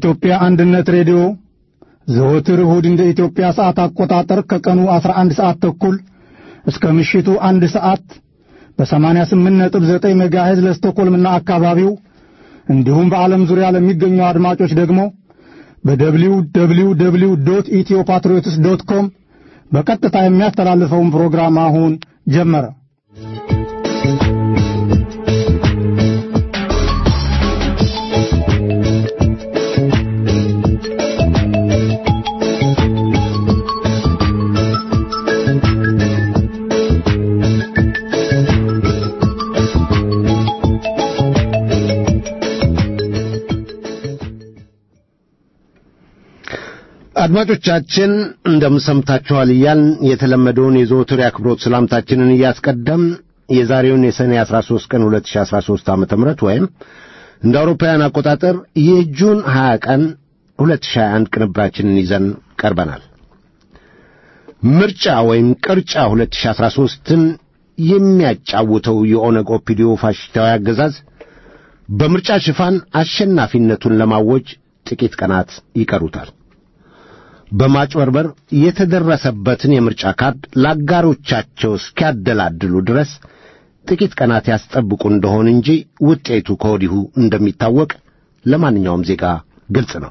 የኢትዮጵያ አንድነት ሬዲዮ ዘወትር እሁድ እንደ ኢትዮጵያ ሰዓት አቆጣጠር ከቀኑ 11 ሰዓት ተኩል እስከ ምሽቱ አንድ ሰዓት በ88.9 ሜጋሄዝ ለስቶኮልምና አካባቢው እንዲሁም በዓለም ዙሪያ ለሚገኙ አድማጮች ደግሞ በደብሊው ደብሊው ደብሊው ዶት ኢትዮ ፓትሪዮትስ ዶት ኮም በቀጥታ የሚያስተላልፈውን ፕሮግራም አሁን ጀመረ። አድማጮቻችን እንደምሰምታችኋል እያልን የተለመደውን የዘወትር የአክብሮት ሰላምታችንን እያስቀደም የዛሬውን የሰኔ 13 ቀን 2013 ዓ ም ወይም እንደ አውሮፓውያን አቆጣጠር የጁን 20 ቀን 2021 ቅንብራችንን ይዘን ቀርበናል። ምርጫ ወይም ቅርጫ 2013ን የሚያጫውተው የኦነግ ኦፒዲዮ ፋሽስታዊ አገዛዝ በምርጫ ሽፋን አሸናፊነቱን ለማወጅ ጥቂት ቀናት ይቀሩታል። በማጭበርበር የተደረሰበትን የምርጫ ካርድ ለአጋሮቻቸው እስኪያደላድሉ ድረስ ጥቂት ቀናት ያስጠብቁ እንደሆን እንጂ ውጤቱ ከወዲሁ እንደሚታወቅ ለማንኛውም ዜጋ ግልጽ ነው።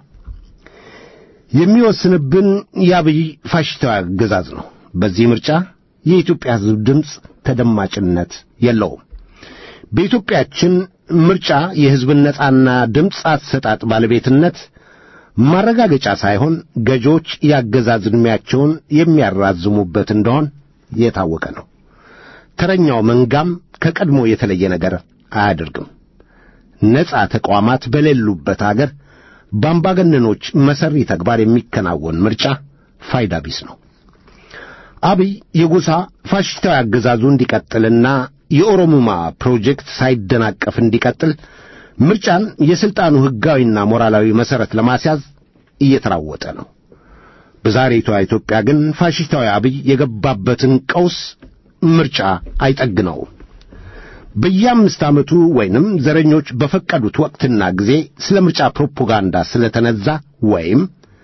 የሚወስንብን የአብይ ፋሽስታዊ አገዛዝ ነው። በዚህ ምርጫ የኢትዮጵያ ሕዝብ ድምፅ ተደማጭነት የለውም። በኢትዮጵያችን ምርጫ የሕዝብን ነጻና ድምፅ አሰጣጥ ባለቤትነት ማረጋገጫ ሳይሆን ገዢዎች የአገዛዝ ዕድሜያቸውን የሚያራዝሙበት እንደሆን የታወቀ ነው። ተረኛው መንጋም ከቀድሞ የተለየ ነገር አያደርግም። ነጻ ተቋማት በሌሉበት አገር በአምባገነኖች መሠሪ ተግባር የሚከናወን ምርጫ ፋይዳ ቢስ ነው። አብይ የጎሳ ፋሽስታዊ አገዛዙ እንዲቀጥልና የኦሮሙማ ፕሮጀክት ሳይደናቀፍ እንዲቀጥል ምርጫን የሥልጣኑ ሕጋዊና ሞራላዊ መሠረት ለማስያዝ እየተራወጠ ነው። በዛሬቷ ኢትዮጵያ ግን ፋሽስታዊ አብይ የገባበትን ቀውስ ምርጫ አይጠግነውም። በየአምስት ዓመቱ ወይንም ዘረኞች በፈቀዱት ወቅትና ጊዜ ስለ ምርጫ ፕሮፓጋንዳ ስለተነዛ ወይም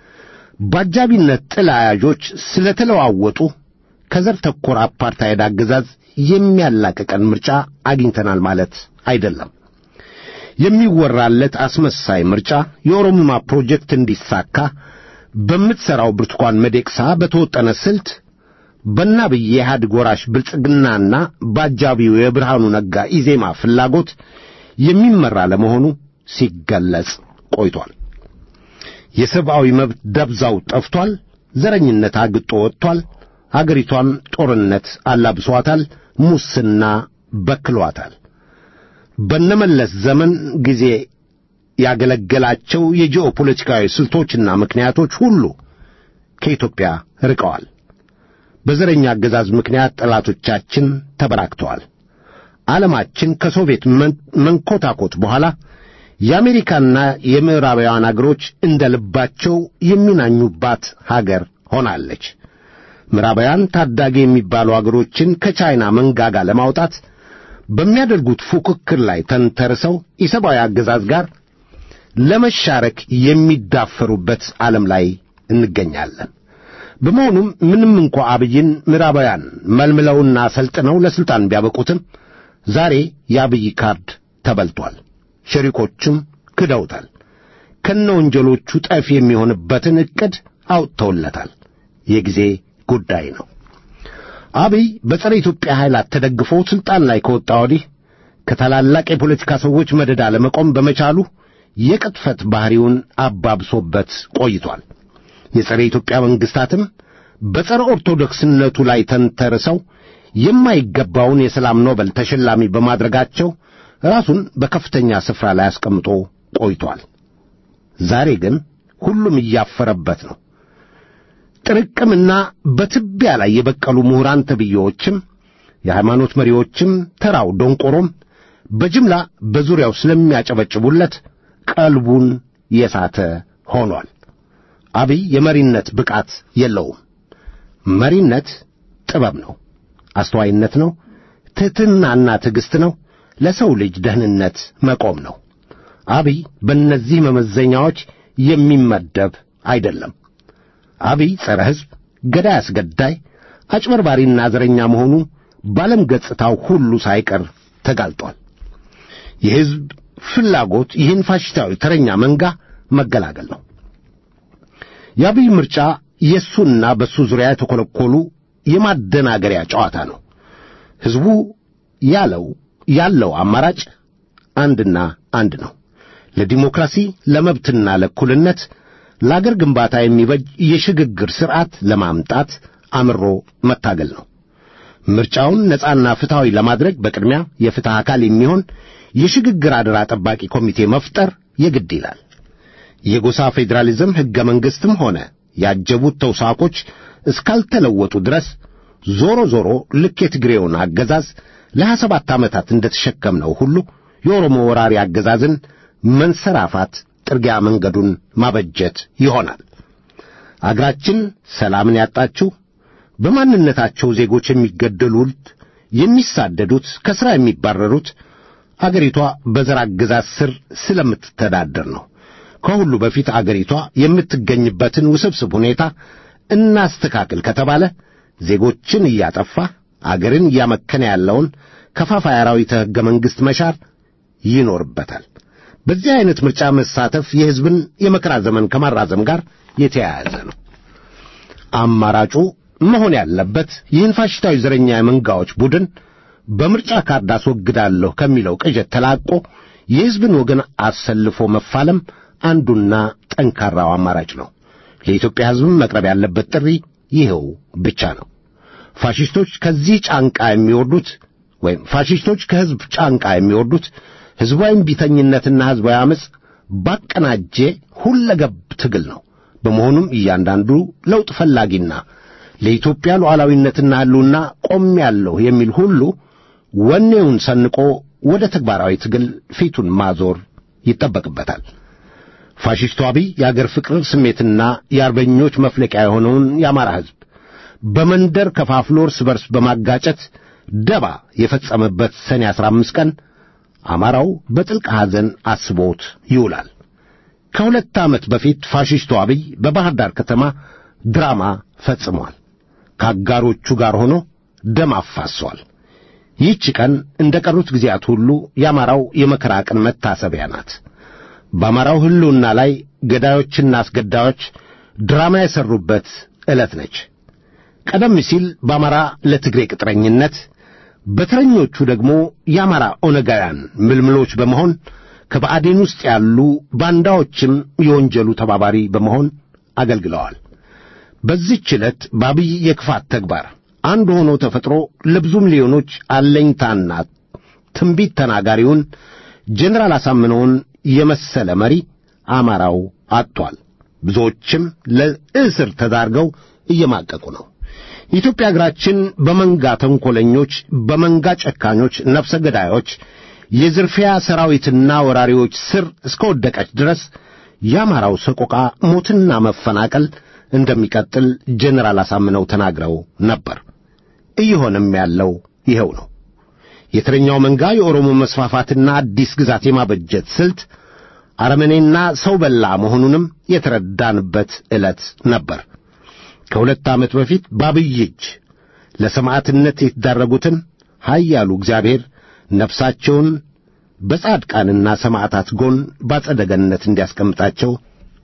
በአጃቢነት ጥላ ያዦች ስለተለዋወጡ ከዘር ተኮር አፓርታይድ አገዛዝ የሚያላቅቀን ምርጫ አግኝተናል ማለት አይደለም። የሚወራለት አስመሳይ ምርጫ የኦሮሙማ ፕሮጀክት እንዲሳካ በምትሠራው ብርቱካን መዴቅሳ በተወጠነ ስልት በአብይ የኢህአዴግ ወራሽ ብልጽግናና በአጃቢው የብርሃኑ ነጋ ኢዜማ ፍላጎት የሚመራ ለመሆኑ ሲገለጽ ቆይቷል። የሰብአዊ መብት ደብዛው ጠፍቷል። ዘረኝነት አግጦ ወጥቷል። አገሪቷን ጦርነት አላብሷታል። ሙስና በክሏታል። በነመለስ ዘመን ጊዜ ያገለገላቸው የጂኦፖለቲካዊ ስልቶችና ምክንያቶች ሁሉ ከኢትዮጵያ ርቀዋል። በዘረኛ አገዛዝ ምክንያት ጠላቶቻችን ተበራክተዋል። ዓለማችን ከሶቪየት መንኮታኮት በኋላ የአሜሪካና የምዕራባውያን አገሮች እንደ ልባቸው የሚናኙባት ሀገር ሆናለች። ምዕራባውያን ታዳጊ የሚባሉ አገሮችን ከቻይና መንጋጋ ለማውጣት በሚያደርጉት ፉክክር ላይ ተንተርሰው የሰብአዊ አገዛዝ ጋር ለመሻረክ የሚዳፈሩበት ዓለም ላይ እንገኛለን። በመሆኑም ምንም እንኳ አብይን ምዕራባውያን መልምለውና ሰልጥነው ለሥልጣን ቢያበቁትም ዛሬ የአብይ ካርድ ተበልቷል። ሸሪኮቹም ክደውታል። ከነ ወንጀሎቹ ጠፊ የሚሆንበትን ዕቅድ አውጥተውለታል። የጊዜ ጉዳይ ነው። አብይ በጸረ ኢትዮጵያ ኃይላት ተደግፎ ሥልጣን ላይ ከወጣ ወዲህ ከታላላቅ የፖለቲካ ሰዎች መደዳ ለመቆም በመቻሉ የቅጥፈት ባሕሪውን አባብሶበት ቆይቷል። የጸረ ኢትዮጵያ መንግሥታትም በጸረ ኦርቶዶክስነቱ ላይ ተንተርሰው የማይገባውን የሰላም ኖበል ተሸላሚ በማድረጋቸው ራሱን በከፍተኛ ስፍራ ላይ አስቀምጦ ቆይቷል። ዛሬ ግን ሁሉም እያፈረበት ነው። ጥርቅምና በትቢያ ላይ የበቀሉ ምሁራን ተብዬዎችም የሃይማኖት መሪዎችም ተራው ደንቆሮም በጅምላ በዙሪያው ስለሚያጨበጭቡለት ቀልቡን የሳተ ሆኗል። አብይ የመሪነት ብቃት የለውም። መሪነት ጥበብ ነው፣ አስተዋይነት ነው፣ ትሕትናና ትዕግሥት ነው፣ ለሰው ልጅ ደህንነት መቆም ነው። አብይ በእነዚህ መመዘኛዎች የሚመደብ አይደለም። አብይ ጸረ ሕዝብ፣ ገዳይ፣ አስገዳይ፣ አጭበርባሪና ዘረኛ መሆኑ በዓለም ገጽታው ሁሉ ሳይቀር ተጋልጧል። የሕዝብ ፍላጎት ይህን ፋሽስታዊ ተረኛ መንጋ መገላገል ነው። የአብይ ምርጫ የእሱና በእሱ ዙሪያ የተኰለኰሉ የማደናገሪያ ጨዋታ ነው። ሕዝቡ ያለው ያለው አማራጭ አንድና አንድ ነው። ለዲሞክራሲ፣ ለመብትና ለእኩልነት፣ ለአገር ግንባታ የሚበጅ የሽግግር ሥርዓት ለማምጣት አምሮ መታገል ነው። ምርጫውን ነጻና ፍትሐዊ ለማድረግ በቅድሚያ የፍትሕ አካል የሚሆን የሽግግር አደራ ጠባቂ ኮሚቴ መፍጠር የግድ ይላል። የጎሳ ፌዴራሊዝም ሕገ መንግሥትም ሆነ ያጀቡት ተውሳኮች እስካልተለወጡ ድረስ ዞሮ ዞሮ ልክ የትግሬውን አገዛዝ ለሀያ ሰባት ዓመታት እንደ ተሸከምነው ሁሉ የኦሮሞ ወራሪ አገዛዝን መንሰራፋት ጥርጊያ መንገዱን ማበጀት ይሆናል። አገራችን ሰላምን ያጣችው በማንነታቸው ዜጎች የሚገደሉት፣ የሚሳደዱት፣ ከሥራ የሚባረሩት አገሪቷ በዘር አገዛዝ ስር ስለምትተዳደር ነው። ከሁሉ በፊት አገሪቷ የምትገኝበትን ውስብስብ ሁኔታ እናስተካክል ከተባለ ዜጎችን እያጠፋ አገርን እያመከነ ያለውን ከፋፋይ አራዊተ ሕገ መንግሥት መሻር ይኖርበታል። በዚህ ዐይነት ምርጫ መሳተፍ የሕዝብን የመከራ ዘመን ከማራዘም ጋር የተያያዘ ነው። አማራጩ መሆን ያለበት ይህን ፋሽስታዊ ዘረኛ የመንጋዎች ቡድን በምርጫ ካርድ አስወግዳለሁ ከሚለው ቅዠት ተላቆ የሕዝብን ወገን አሰልፎ መፋለም አንዱና ጠንካራው አማራጭ ነው። ለኢትዮጵያ ሕዝብም መቅረብ ያለበት ጥሪ ይኸው ብቻ ነው። ፋሽስቶች ከዚህ ጫንቃ የሚወርዱት ወይም ፋሽስቶች ከሕዝብ ጫንቃ የሚወርዱት ሕዝባዊ ቢተኝነትና ሕዝባዊ ዓመፅ ባቀናጀ ሁለገብ ትግል ነው። በመሆኑም እያንዳንዱ ለውጥ ፈላጊና ለኢትዮጵያ ሉዓላዊነትና ሕልውና ቆሜያለሁ የሚል ሁሉ ወኔውን ሰንቆ ወደ ተግባራዊ ትግል ፊቱን ማዞር ይጠበቅበታል። ፋሽስቱ አብይ የአገር ፍቅር ስሜትና የአርበኞች መፍለቂያ የሆነውን የአማራ ሕዝብ በመንደር ከፋፍሎ እርስ በርስ በማጋጨት ደባ የፈጸመበት ሰኔ ዐሥራ አምስት ቀን አማራው በጥልቅ ሐዘን አስቦት ይውላል። ከሁለት ዓመት በፊት ፋሽስቱ አብይ በባሕር ዳር ከተማ ድራማ ፈጽሟል። ከአጋሮቹ ጋር ሆኖ ደም አፋሷል። ይህች ቀን እንደ ቀሩት ጊዜያት ሁሉ የአማራው የመከራ ቀን መታሰቢያ ናት። በአማራው ሕልውና ላይ ገዳዮችና አስገዳዮች ድራማ የሠሩበት ዕለት ነች። ቀደም ሲል በአማራ ለትግሬ ቅጥረኝነት፣ በተረኞቹ ደግሞ የአማራ ኦነጋውያን ምልምሎች በመሆን ከብአዴን ውስጥ ያሉ ባንዳዎችም የወንጀሉ ተባባሪ በመሆን አገልግለዋል። በዚህች ዕለት በአብይ የክፋት ተግባር አንድ ሆኖ ተፈጥሮ ለብዙ ሚሊዮኖች አለኝታና ትንቢት ተናጋሪውን ጄኔራል አሳምነውን የመሰለ መሪ አማራው አጥቷል። ብዙዎችም ለእስር ተዳርገው እየማቀቁ ነው። የኢትዮጵያ አገራችን በመንጋ ተንኰለኞች፣ በመንጋ ጨካኞች፣ ነፍሰ ገዳዮች፣ የዝርፊያ ሰራዊትና ወራሪዎች ስር እስከ ወደቀች ድረስ የአማራው ሰቆቃ ሞትና መፈናቀል እንደሚቀጥል ጄኔራል አሳምነው ተናግረው ነበር። እየሆነም ያለው ይኸው ነው። የተረኛው መንጋ የኦሮሞ መስፋፋትና አዲስ ግዛት የማበጀት ስልት አረመኔና ሰው በላ መሆኑንም የተረዳንበት ዕለት ነበር። ከሁለት ዓመት በፊት በአብይ እጅ ለሰማዕትነት የተዳረጉትን ኃያሉ እግዚአብሔር ነፍሳቸውን በጻድቃንና ሰማዕታት ጎን ባጸደ ገነት እንዲያስቀምጣቸው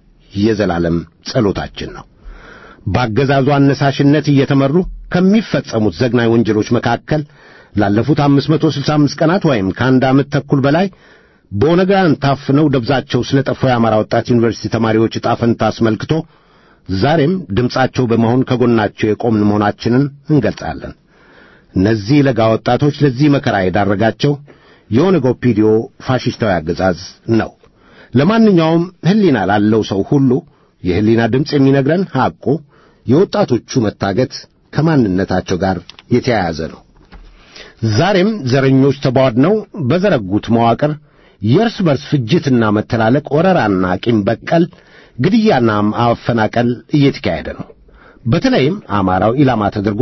የዘላለም ጸሎታችን ነው። በአገዛዙ አነሳሽነት እየተመሩ ከሚፈጸሙት ዘግናኝ ወንጀሎች መካከል ላለፉት አምስት መቶ ስልሳ አምስት ቀናት ወይም ከአንድ ዓመት ተኩል በላይ በኦነጋውያን ታፍነው ደብዛቸው ስለ ጠፋው የአማራ ወጣት ዩኒቨርሲቲ ተማሪዎች ዕጣ ፈንታ አስመልክቶ ዛሬም ድምፃቸው በመሆን ከጎናቸው የቆምን መሆናችንን እንገልጻለን። እነዚህ ለጋ ወጣቶች ለዚህ መከራ የዳረጋቸው የኦነግ ኦፒዲዮ ፋሽስታዊ አገዛዝ ነው። ለማንኛውም ሕሊና ላለው ሰው ሁሉ የሕሊና ድምፅ የሚነግረን ሐቁ የወጣቶቹ መታገት ከማንነታቸው ጋር የተያያዘ ነው። ዛሬም ዘረኞች ተቧድነው በዘረጉት መዋቅር የእርስ በርስ ፍጅትና መተላለቅ፣ ወረራና ቂም በቀል ግድያና ማፈናቀል እየተካሄደ ነው። በተለይም አማራው ኢላማ ተደርጎ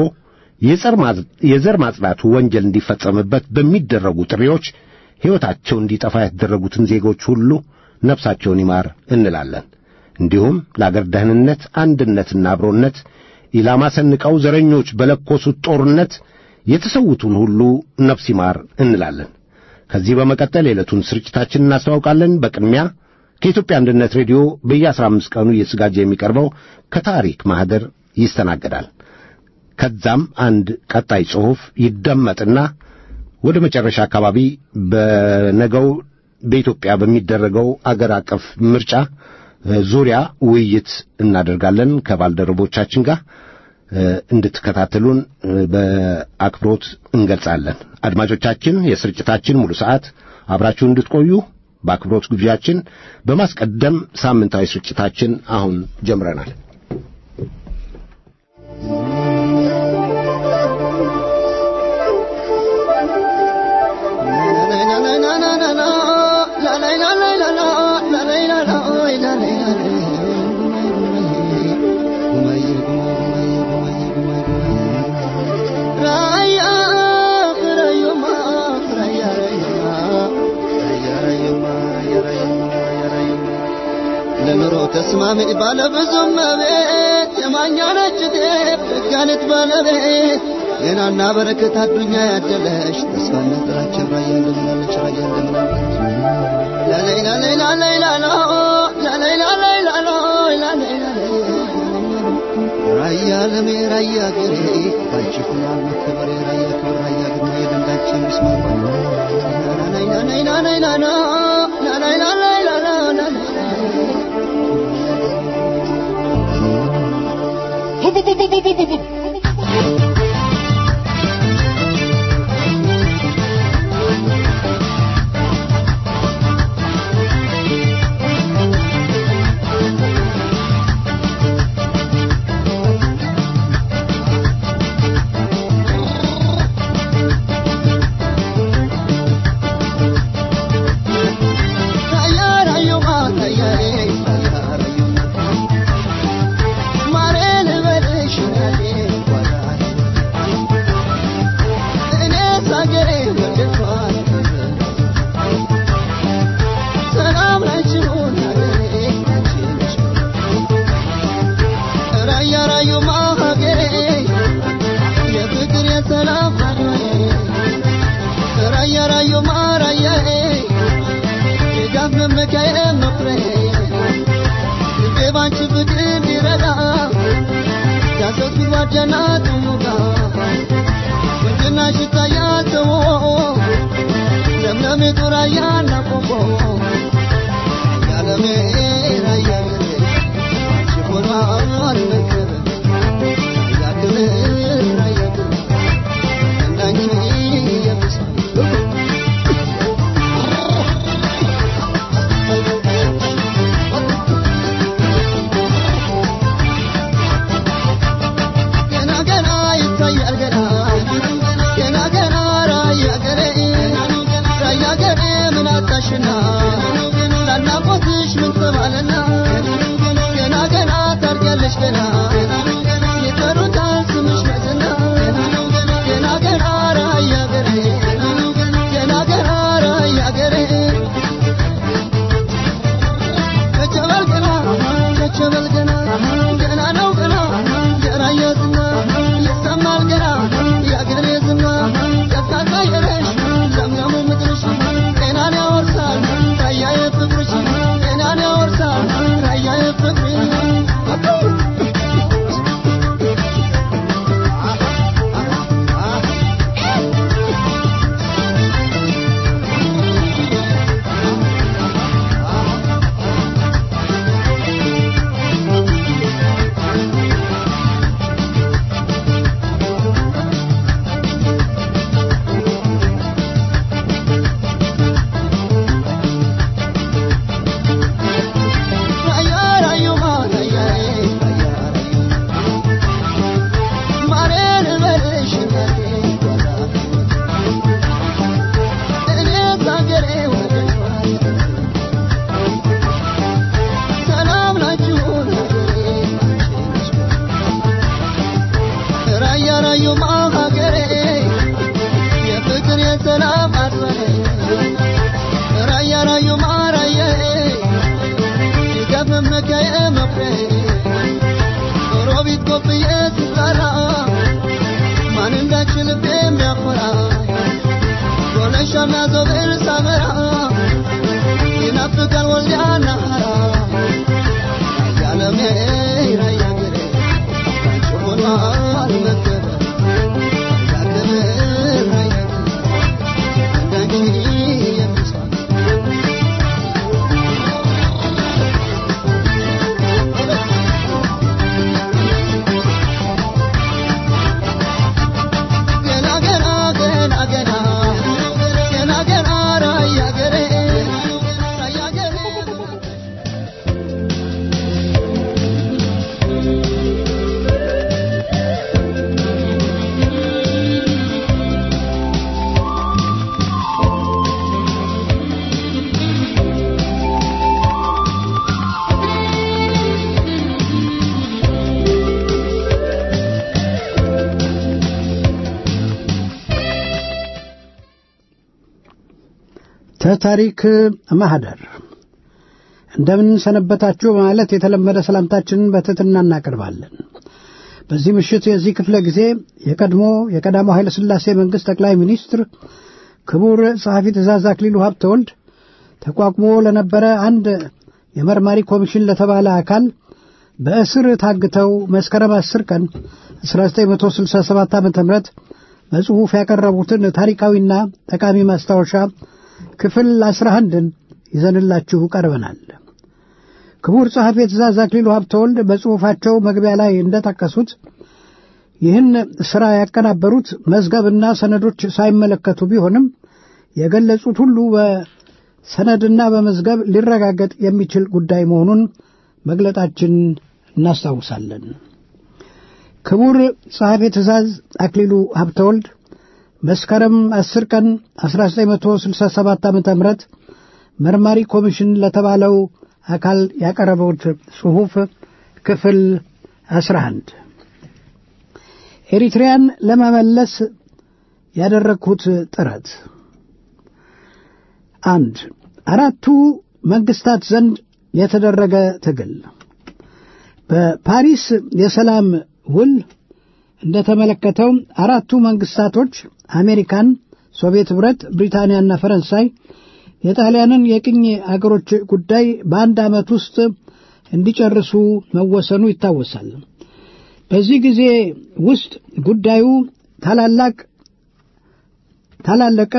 የዘር ማጽዳቱ ወንጀል እንዲፈጸምበት በሚደረጉ ጥሪዎች ሕይወታቸው እንዲጠፋ የተደረጉትን ዜጎች ሁሉ ነፍሳቸውን ይማር እንላለን። እንዲሁም ለአገር ደህንነት አንድነትና አብሮነት ኢላማ ሰንቀው ዘረኞች በለኮሱት ጦርነት የተሰዉትን ሁሉ ነፍስ ይማር እንላለን። ከዚህ በመቀጠል የዕለቱን ስርጭታችን እናስተዋውቃለን። በቅድሚያ ከኢትዮጵያ አንድነት ሬዲዮ በየአስራ አምስት ቀኑ እየተዘጋጀ የሚቀርበው ከታሪክ ማኅደር ይስተናገዳል። ከዛም አንድ ቀጣይ ጽሑፍ ይደመጥና ወደ መጨረሻ አካባቢ በነገው በኢትዮጵያ በሚደረገው አገር አቀፍ ምርጫ ዙሪያ ውይይት እናደርጋለን ከባልደረቦቻችን ጋር እንድትከታተሉን በአክብሮት እንገልጻለን። አድማጮቻችን የስርጭታችን ሙሉ ሰዓት አብራችሁን እንድትቆዩ በአክብሮት ግብዣችን በማስቀደም ሳምንታዊ ስርጭታችን አሁን ጀምረናል። ለኑሮ ተስማሚ ባለብዙም መቤት የማኛ ነች ጤፍ ደጋነት ባለቤት ጤናና በረከት አዱኛ ያደለሽ ተስፋና ጥራችን ራያ እንደምናለች ራያ እንደምናለች ላሌላ ሌላ ሌላ ሎ ላሌላ ሌላ ሎ ላሌላ ራያ ለሜ ራያ ገሬ ባንቺ ሁናል መከበሬ ራያ ክብር ራያ ግርማ የደንዳችን ምስማር ናናይና ናይና ናይና ና ናናይና ላይላ ላ ናናይና ተታሪክ ማህደር እንደምን ሰነበታችሁ በማለት የተለመደ ሰላምታችንን በትሕትና እናቀርባለን። በዚህ ምሽት የዚህ ክፍለ ጊዜ የቀድሞ የቀዳማው ኃይለ ሥላሴ መንግሥት ጠቅላይ ሚኒስትር ክቡር ጸሐፊ ትእዛዝ አክሊሉ ሀብተወልድ ተቋቁሞ ለነበረ አንድ የመርማሪ ኮሚሽን ለተባለ አካል በእስር ታግተው መስከረም 10 ቀን 1967 ዓ ም በጽሑፍ ያቀረቡትን ታሪካዊና ጠቃሚ ማስታወሻ ክፍል 11ን ይዘንላችሁ ቀርበናል። ክቡር ጸሐፊ ትእዛዝ አክሊሉ ሀብተወልድ በጽሑፋቸው መግቢያ ላይ እንደጠቀሱት ይህን ሥራ ያቀናበሩት መዝገብና ሰነዶች ሳይመለከቱ ቢሆንም የገለጹት ሁሉ በሰነድና በመዝገብ ሊረጋገጥ የሚችል ጉዳይ መሆኑን መግለጣችን እናስታውሳለን። ክቡር ጸሐፊ ትእዛዝ አክሊሉ ሀብተወልድ መስከረም 10 ቀን 1967 ዓ ም መርማሪ ኮሚሽን ለተባለው አካል ያቀረበውት ጽሑፍ ክፍል 11 ኤሪትሪያን ለመመለስ ያደረግሁት ጥረት አንድ አራቱ መንግስታት ዘንድ የተደረገ ትግል በፓሪስ የሰላም ውል እንደተመለከተው አራቱ መንግስታቶች አሜሪካን፣ ሶቪየት ኅብረት፣ ብሪታንያና ፈረንሳይ የጣሊያንን የቅኝ አገሮች ጉዳይ በአንድ ዓመት ውስጥ እንዲጨርሱ መወሰኑ ይታወሳል። በዚህ ጊዜ ውስጥ ጉዳዩ ታላላቅ ታላለቀ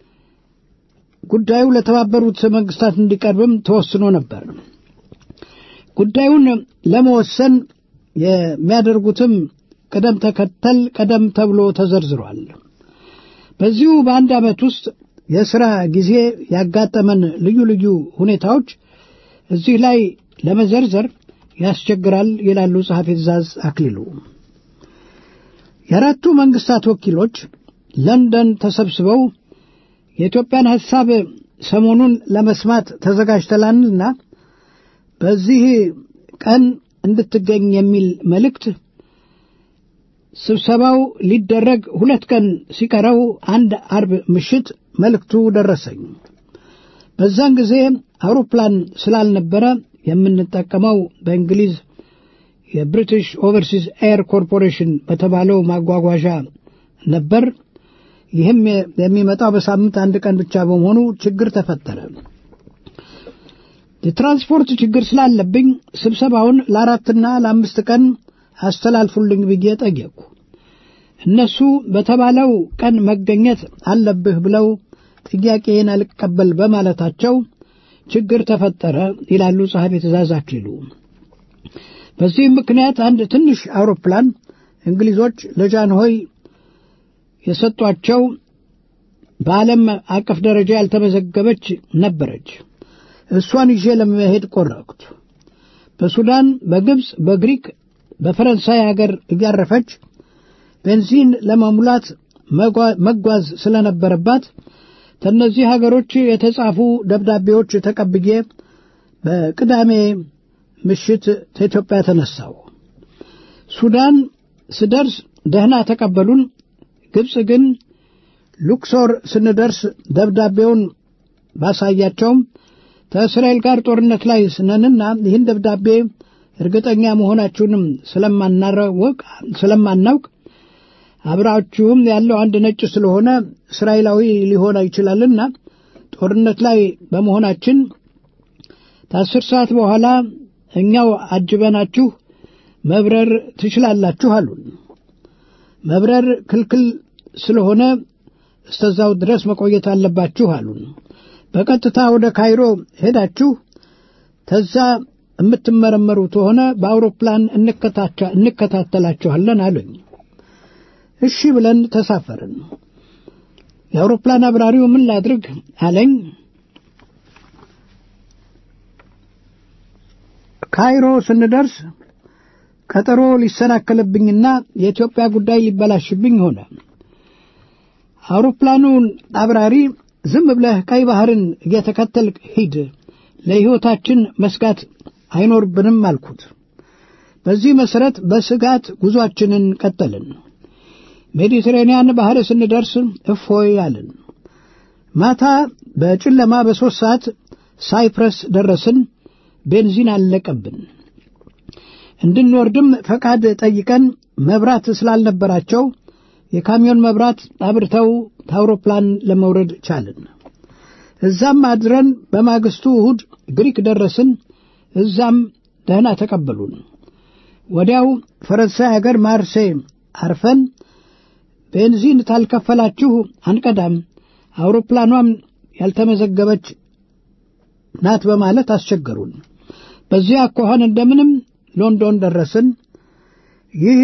ጉዳዩ ለተባበሩት መንግስታት እንዲቀርብም ተወስኖ ነበር። ጉዳዩን ለመወሰን የሚያደርጉትም ቅደም ተከተል ቀደም ተብሎ ተዘርዝሯል። በዚሁ በአንድ ዓመት ውስጥ የሥራ ጊዜ ያጋጠመን ልዩ ልዩ ሁኔታዎች እዚህ ላይ ለመዘርዘር ያስቸግራል ይላሉ ጸሐፊ ትእዛዝ አክሊሉ። የአራቱ መንግስታት ወኪሎች ለንደን ተሰብስበው የኢትዮጵያን ሐሳብ ሰሞኑን ለመስማት ተዘጋጅተላልና በዚህ ቀን እንድትገኝ የሚል መልእክት ስብሰባው ሊደረግ ሁለት ቀን ሲቀረው አንድ አርብ ምሽት መልእክቱ ደረሰኝ። በዛን ጊዜ አውሮፕላን ስላልነበረ የምንጠቀመው በእንግሊዝ የብሪቲሽ ኦቨርሲስ ኤር ኮርፖሬሽን በተባለው ማጓጓዣ ነበር። ይህም የሚመጣው በሳምንት አንድ ቀን ብቻ በመሆኑ ችግር ተፈጠረ። የትራንስፖርት ችግር ስላለብኝ ስብሰባውን ለአራትና ለአምስት ቀን አስተላልፉልኝ ብዬ ጠየቅኩ። እነሱ በተባለው ቀን መገኘት አለብህ ብለው ጥያቄን አልቀበል በማለታቸው ችግር ተፈጠረ ይላሉ ጸሐፊ ትእዛዝ አክሊሉ። በዚህም ምክንያት አንድ ትንሽ አውሮፕላን እንግሊዞች ለጃንሆይ የሰጧቸው በዓለም አቀፍ ደረጃ ያልተመዘገበች ነበረች። እሷን ይዤ ለመሄድ ቆረጥኩ። በሱዳን፣ በግብፅ፣ በግሪክ፣ በፈረንሳይ ሀገር እያረፈች ቤንዚን ለመሙላት መጓዝ ስለነበረባት ከእነዚህ ሀገሮች የተጻፉ ደብዳቤዎች ተቀብዬ በቅዳሜ ምሽት ከኢትዮጵያ ተነሳው። ሱዳን ስደርስ ደህና ተቀበሉን። ግብፅ ግን ሉክሶር ስንደርስ ደብዳቤውን ባሳያቸውም ከእስራኤል ጋር ጦርነት ላይ ስነንና ይህን ደብዳቤ እርግጠኛ መሆናችሁንም ስለማናረወቅ ስለማናውቅ አብራችሁም ያለው አንድ ነጭ ስለሆነ እስራኤላዊ ሊሆን ይችላልና ጦርነት ላይ በመሆናችን ከአስር ሰዓት በኋላ እኛው አጅበናችሁ መብረር ትችላላችሁ አሉን። መብረር ክልክል ስለሆነ እስተዛው ድረስ መቆየት አለባችሁ አሉን። በቀጥታ ወደ ካይሮ ሄዳችሁ ተዛ የምትመረመሩ ከሆነ በአውሮፕላን እንከታተላችኋለን አሉኝ። እሺ ብለን ተሳፈርን። የአውሮፕላን አብራሪው ምን ላድርግ አለኝ። ካይሮ ስንደርስ ቀጠሮ ሊሰናከልብኝና የኢትዮጵያ ጉዳይ ሊበላሽብኝ ሆነ። አውሮፕላኑን አብራሪ ዝም ብለህ ቀይ ባህርን እየተከተልክ ሂድ፣ ለሕይወታችን መስጋት አይኖርብንም አልኩት። በዚህ መሠረት በስጋት ጉዞአችንን ቀጠልን። ሜዲትሬንያን ባህር ስንደርስ እፎይ አልን። ማታ በጨለማ በሦስት ሰዓት ሳይፕረስ ደረስን። ቤንዚን አለቀብን። እንድንወርድም ፈቃድ ጠይቀን መብራት ስላልነበራቸው የካሚዮን መብራት አብርተው ታውሮፕላን ለመውረድ ቻልን። እዛም አድረን በማግስቱ እሁድ ግሪክ ደረስን። እዛም ደህና ተቀበሉን። ወዲያው ፈረንሳይ አገር ማርሴይ አርፈን ቤንዚን ታልከፈላችሁ አንቀዳም፣ አውሮፕላኗም ያልተመዘገበች ናት በማለት አስቸገሩን። በዚያ አኳኋን እንደምንም ሎንዶን ደረስን። ይህ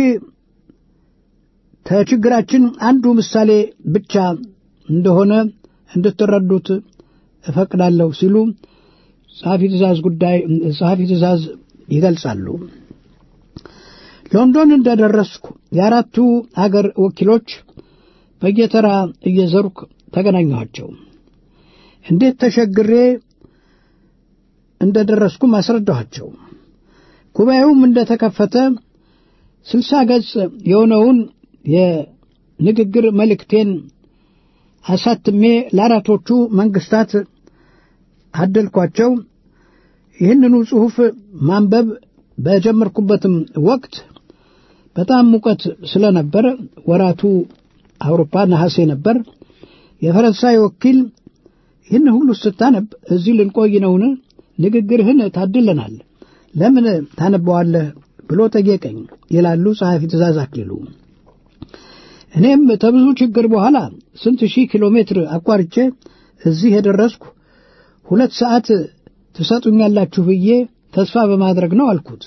ከችግራችን አንዱ ምሳሌ ብቻ እንደሆነ እንድትረዱት እፈቅዳለሁ ሲሉ ጸሐፊ ትእዛዝ ጉዳይ ጸሐፊ ትእዛዝ ይገልጻሉ። ሎንዶን እንደደረስኩ የአራቱ አገር ወኪሎች በየተራ እየዘርኩ ተገናኘኋቸው። እንዴት ተሸግሬ እንደደረስኩም አስረዳኋቸው። ጉባኤውም እንደተከፈተ ስልሳ ገጽ የሆነውን የንግግር መልእክቴን አሳትሜ ለአራቶቹ መንግስታት አደልኳቸው። ይህንኑ ጽሑፍ ማንበብ በጀመርኩበትም ወቅት በጣም ሙቀት ስለነበር ወራቱ አውሮፓ ነሐሴ ነበር። የፈረንሳይ ወኪል ይህን ሁሉ ስታነብ እዚህ ልንቆይ ነውን? ንግግርህን ታድለናል፣ ለምን ታነበዋለህ ብሎ ጠየቀኝ ይላሉ ጸሐፊ ትእዛዝ አክሊሉ። እኔም ከብዙ ችግር በኋላ ስንት ሺህ ኪሎ ሜትር አቋርጬ እዚህ የደረስኩ ሁለት ሰዓት ትሰጡኛላችሁ ብዬ ተስፋ በማድረግ ነው አልኩት።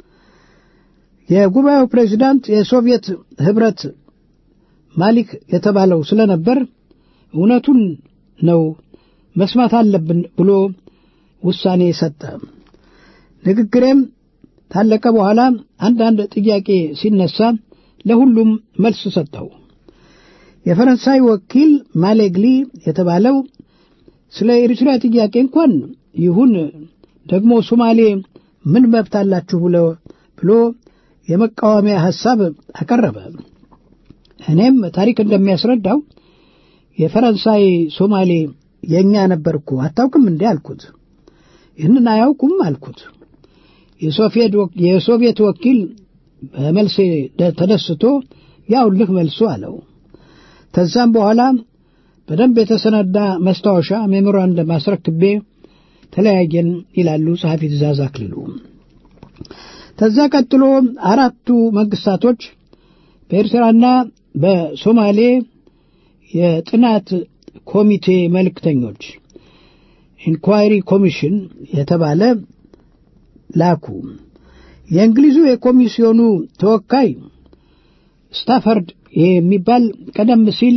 የጉባኤው ፕሬዚዳንት የሶቪየት ኅብረት ማሊክ የተባለው ስለነበር እውነቱን ነው መስማት አለብን ብሎ ውሳኔ ሰጠ። ንግግሬም ታለቀ በኋላ አንዳንድ ጥያቄ ሲነሳ ለሁሉም መልስ ሰጠው። የፈረንሳይ ወኪል ማሌግሊ የተባለው ስለ ኤርትራ ጥያቄ እንኳን ይሁን ደግሞ ሶማሌ ምን መብት አላችሁ ብሎ ብሎ የመቃወሚያ ሐሳብ አቀረበ። እኔም ታሪክ እንደሚያስረዳው የፈረንሳይ ሶማሌ የእኛ ነበርኩ አታውቅም እንዴ አልኩት። ይህንን አያውቁም አልኩት። የሶቪየት ወኪል በመልሴ ተደስቶ ያውልህ መልሱ አለው። ከዛም በኋላ በደንብ የተሰናዳ መስታወሻ ሜሞራንደም አስረክቤ ተለያየን ይላሉ ጸሐፊ ትእዛዝ አክሊሉ። ከዛ ቀጥሎ አራቱ መንግስታቶች በኤርትራና በሶማሌ የጥናት ኮሚቴ መልእክተኞች ኢንኳይሪ ኮሚሽን የተባለ ላኩ። የእንግሊዙ የኮሚሲዮኑ ተወካይ ስታፈርድ የሚባል ቀደም ሲል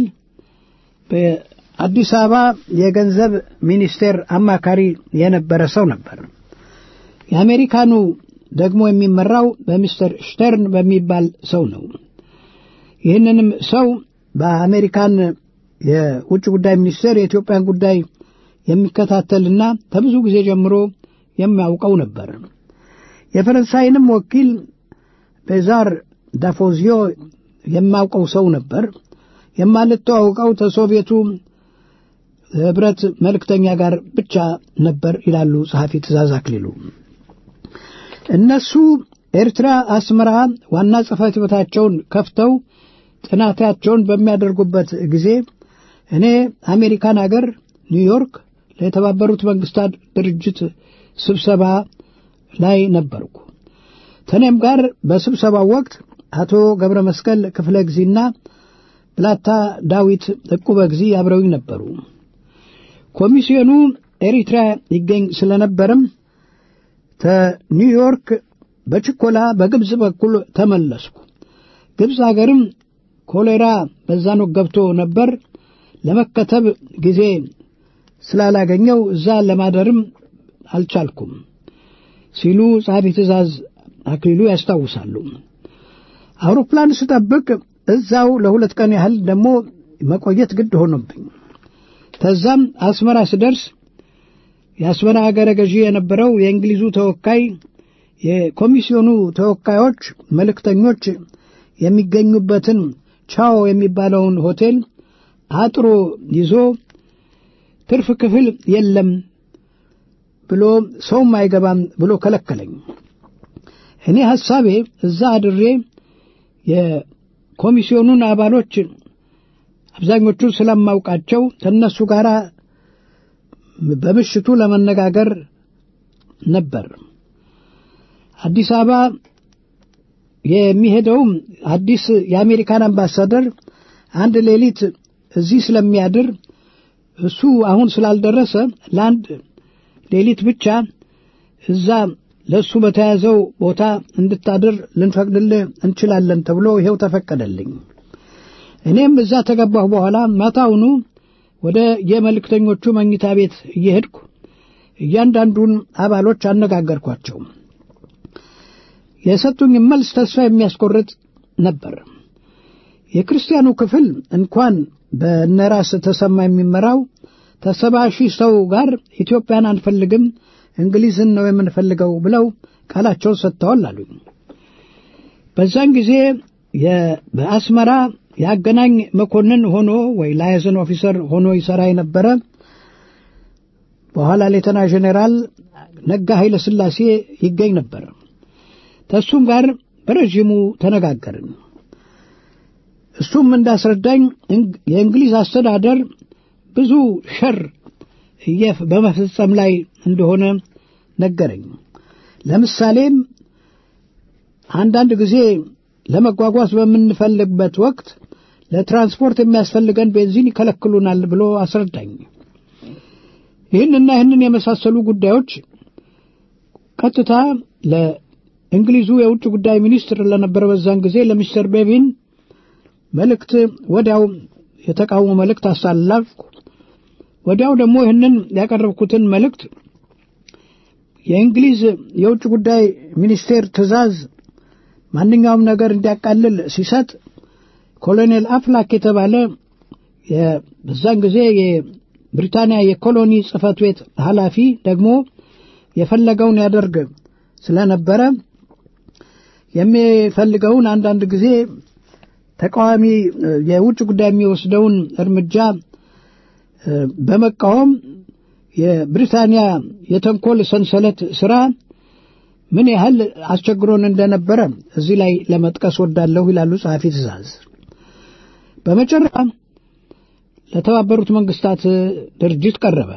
በአዲስ አበባ የገንዘብ ሚኒስቴር አማካሪ የነበረ ሰው ነበር። የአሜሪካኑ ደግሞ የሚመራው በሚስተር ሽተርን በሚባል ሰው ነው። ይህንንም ሰው በአሜሪካን የውጭ ጉዳይ ሚኒስቴር የኢትዮጵያን ጉዳይ የሚከታተልና ከብዙ ጊዜ ጀምሮ የሚያውቀው ነበር። የፈረንሳይንም ወኪል ቤዛር ዳፎዚዮ የማውቀው ሰው ነበር። የማልተዋውቀው ከሶቪየቱ ህብረት መልእክተኛ ጋር ብቻ ነበር ይላሉ ጸሐፊ ትእዛዝ አክሊሉ። እነሱ ኤርትራ አስመራ ዋና ጽሕፈት ቤታቸውን ከፍተው ጥናታቸውን በሚያደርጉበት ጊዜ እኔ አሜሪካን አገር ኒውዮርክ ለተባበሩት መንግስታት ድርጅት ስብሰባ ላይ ነበርኩ። ከእኔም ጋር በስብሰባው ወቅት አቶ ገብረ መስቀል ክፍለ ጊዜና ብላታ ዳዊት ዕቁበ ጊዜ አብረውኝ ነበሩ። ኮሚሲዮኑ ኤሪትራ ይገኝ ስለነበርም ከኒውዮርክ በችኮላ በግብፅ በኩል ተመለስኩ። ግብፅ አገርም ኮሌራ በዛን ወቅት ገብቶ ነበር። ለመከተብ ጊዜ ስላላገኘው እዛ ለማደርም አልቻልኩም ሲሉ ጸሐፊ ትእዛዝ አክሊሉ ያስታውሳሉ። አውሮፕላን ስጠብቅ እዛው ለሁለት ቀን ያህል ደግሞ መቆየት ግድ ሆኖብኝ ከዛም አስመራ ስደርስ የአስመራ አገረ ገዢ የነበረው የእንግሊዙ ተወካይ የኮሚሲዮኑ ተወካዮች መልእክተኞች የሚገኙበትን ቻኦ የሚባለውን ሆቴል አጥሮ ይዞ ትርፍ ክፍል የለም ብሎ ሰውም አይገባም ብሎ ከለከለኝ። እኔ ሐሳቤ እዛ አድሬ የኮሚስዮኑን አባሎች አብዛኞቹ ስለማውቃቸው ከእነሱ ጋር በምሽቱ ለመነጋገር ነበር። አዲስ አበባ የሚሄደውም አዲስ የአሜሪካን አምባሳደር አንድ ሌሊት እዚህ ስለሚያድር እሱ አሁን ስላልደረሰ ለአንድ ሌሊት ብቻ እዛ ለእሱ በተያዘው ቦታ እንድታድር ልንፈቅድልህ እንችላለን ተብሎ ይኸው ተፈቀደልኝ። እኔም እዛ ተገባሁ በኋላ ማታውኑ ወደ የመልእክተኞቹ መኝታ ቤት እየሄድኩ እያንዳንዱን አባሎች አነጋገርኳቸው። የሰጡኝ መልስ ተስፋ የሚያስቆርጥ ነበር። የክርስቲያኑ ክፍል እንኳን በነራስ ተሰማ የሚመራው ከሰባ ሺህ ሰው ጋር ኢትዮጵያን አንፈልግም እንግሊዝን ነው የምንፈልገው ብለው ቃላቸውን ሰጥተዋል አሉኝ። በዛን ጊዜ በአስመራ የአገናኝ መኮንን ሆኖ ወይ ላይዘን ኦፊሰር ሆኖ ይሠራ የነበረ በኋላ ሌተና ጄኔራል ነጋ ኃይለ ሥላሴ ይገኝ ነበር። ከእሱም ጋር በረዥሙ ተነጋገርን። እሱም እንዳስረዳኝ የእንግሊዝ አስተዳደር ብዙ ሸር በመፈጸም ላይ እንደሆነ ነገረኝ። ለምሳሌም አንዳንድ ጊዜ ለመጓጓዝ በምንፈልግበት ወቅት ለትራንስፖርት የሚያስፈልገን ቤንዚን ይከለክሉናል ብሎ አስረዳኝ። ይህንና ይህንን የመሳሰሉ ጉዳዮች ቀጥታ ለእንግሊዙ የውጭ ጉዳይ ሚኒስትር ለነበረ በዛን ጊዜ ለሚስተር ቤቪን መልእክት ወዲያው የተቃውሞ መልእክት አሳላፍኩ። ወዲያው ደግሞ ይህንን ያቀረብኩትን መልእክት የእንግሊዝ የውጭ ጉዳይ ሚኒስቴር ትዕዛዝ ማንኛውም ነገር እንዲያቃልል ሲሰጥ ኮሎኔል አፍላክ የተባለ በዛን ጊዜ የብሪታንያ የኮሎኒ ጽሕፈት ቤት ኃላፊ ደግሞ የፈለገውን ያደርግ ስለነበረ የሚፈልገውን አንዳንድ ጊዜ ተቃዋሚ የውጭ ጉዳይ የሚወስደውን እርምጃ በመቃወም የብሪታንያ የተንኮል ሰንሰለት ሥራ ምን ያህል አስቸግሮን እንደነበረ እዚህ ላይ ለመጥቀስ ወዳለሁ ይላሉ ጸሐፊ ትእዛዝ። በመጨረሻ ለተባበሩት መንግስታት ድርጅት ቀረበ።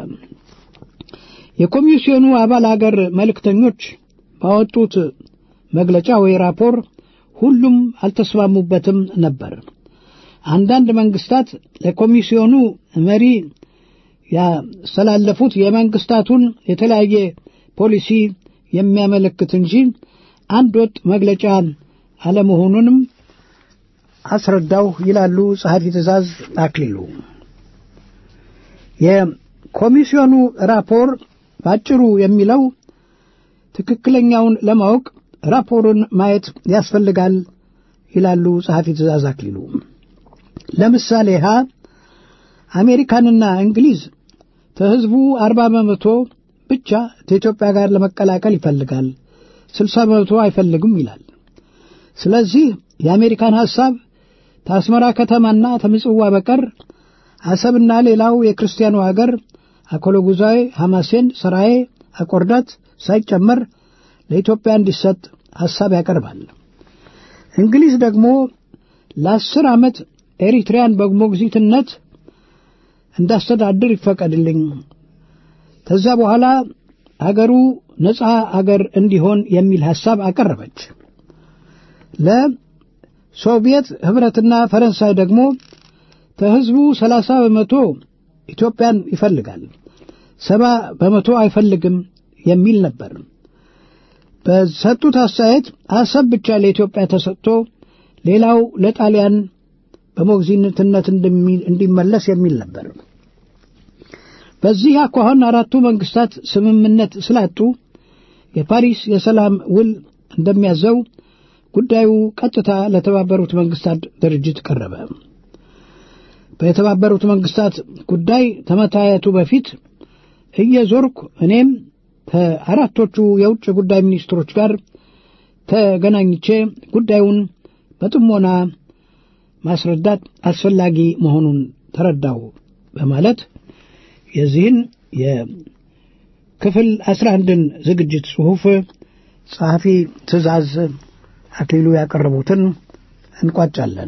የኮሚስዮኑ አባል አገር መልእክተኞች ባወጡት መግለጫ ወይ ራፖር ሁሉም አልተስማሙበትም ነበር። አንዳንድ መንግስታት ለኮሚስዮኑ መሪ ያስተላለፉት የመንግስታቱን የተለያየ ፖሊሲ የሚያመለክት እንጂ አንድ ወጥ መግለጫ አለመሆኑንም አስረዳው ይላሉ ጸሐፊ ትእዛዝ አክሊሉ። የኮሚስዮኑ ራፖር ባጭሩ የሚለው ትክክለኛውን ለማወቅ ራፖሩን ማየት ያስፈልጋል ይላሉ ጸሐፊ ትእዛዝ አክሊሉ። ለምሳሌ ሀ አሜሪካንና እንግሊዝ ከህዝቡ አርባ በመቶ ብቻ ከኢትዮጵያ ጋር ለመቀላቀል ይፈልጋል፣ ስልሳ በመቶ አይፈልግም ይላል። ስለዚህ የአሜሪካን ሐሳብ ከአስመራ ከተማና ከምጽዋ በቀር አሰብና ሌላው የክርስቲያኑ አገር አኮሎጉዛዊ፣ ሐማሴን፣ ሰራዬ፣ አቆርዳት ሳይጨመር ለኢትዮጵያ እንዲሰጥ ሐሳብ ያቀርባል። እንግሊዝ ደግሞ ለአስር ዓመት ኤሪትሪያን በሞግዚትነት እንዳስተዳድር ይፈቀድልኝ፣ ከዛ በኋላ አገሩ ነፃ አገር እንዲሆን የሚል ሐሳብ አቀረበች። ለሶቪየት ኅብረትና ፈረንሳይ ደግሞ ከሕዝቡ ሰላሳ በመቶ ኢትዮጵያን ይፈልጋል፣ ሰባ በመቶ አይፈልግም የሚል ነበር። በሰጡት አስተያየት አሰብ ብቻ ለኢትዮጵያ ተሰጥቶ ሌላው ለጣሊያን በሞግዚትነት እንዲመለስ የሚል ነበር። በዚህ አኳኋን አራቱ መንግስታት ስምምነት ስላጡ የፓሪስ የሰላም ውል እንደሚያዘው ጉዳዩ ቀጥታ ለተባበሩት መንግስታት ድርጅት ቀረበ። በተባበሩት መንግስታት ጉዳይ ከመታየቱ በፊት እየዞርኩ እኔም ከአራቶቹ የውጭ ጉዳይ ሚኒስትሮች ጋር ተገናኝቼ ጉዳዩን በጥሞና ማስረዳት አስፈላጊ መሆኑን ተረዳው በማለት የዚህን የክፍል አስራ አንድን ዝግጅት ጽሑፍ ጸሐፊ ትእዛዝ አክሊሉ ያቀረቡትን እንቋጫለን።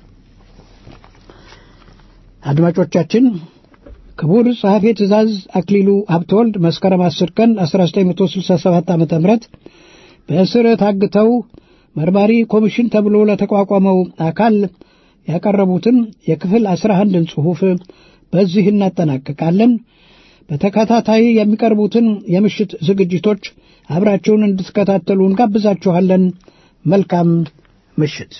አድማጮቻችን ክቡር ጸሐፊ ትእዛዝ አክሊሉ ሀብተወልድ መስከረም 10 ቀን 1967 ዓ ም በእስር ታግተው መርማሪ ኮሚሽን ተብሎ ለተቋቋመው አካል ያቀረቡትን የክፍል 11ን ጽሑፍ በዚህ እናጠናቅቃለን። በተከታታይ የሚቀርቡትን የምሽት ዝግጅቶች አብራችሁን እንድትከታተሉ እንጋብዛችኋለን። መልካም ምሽት።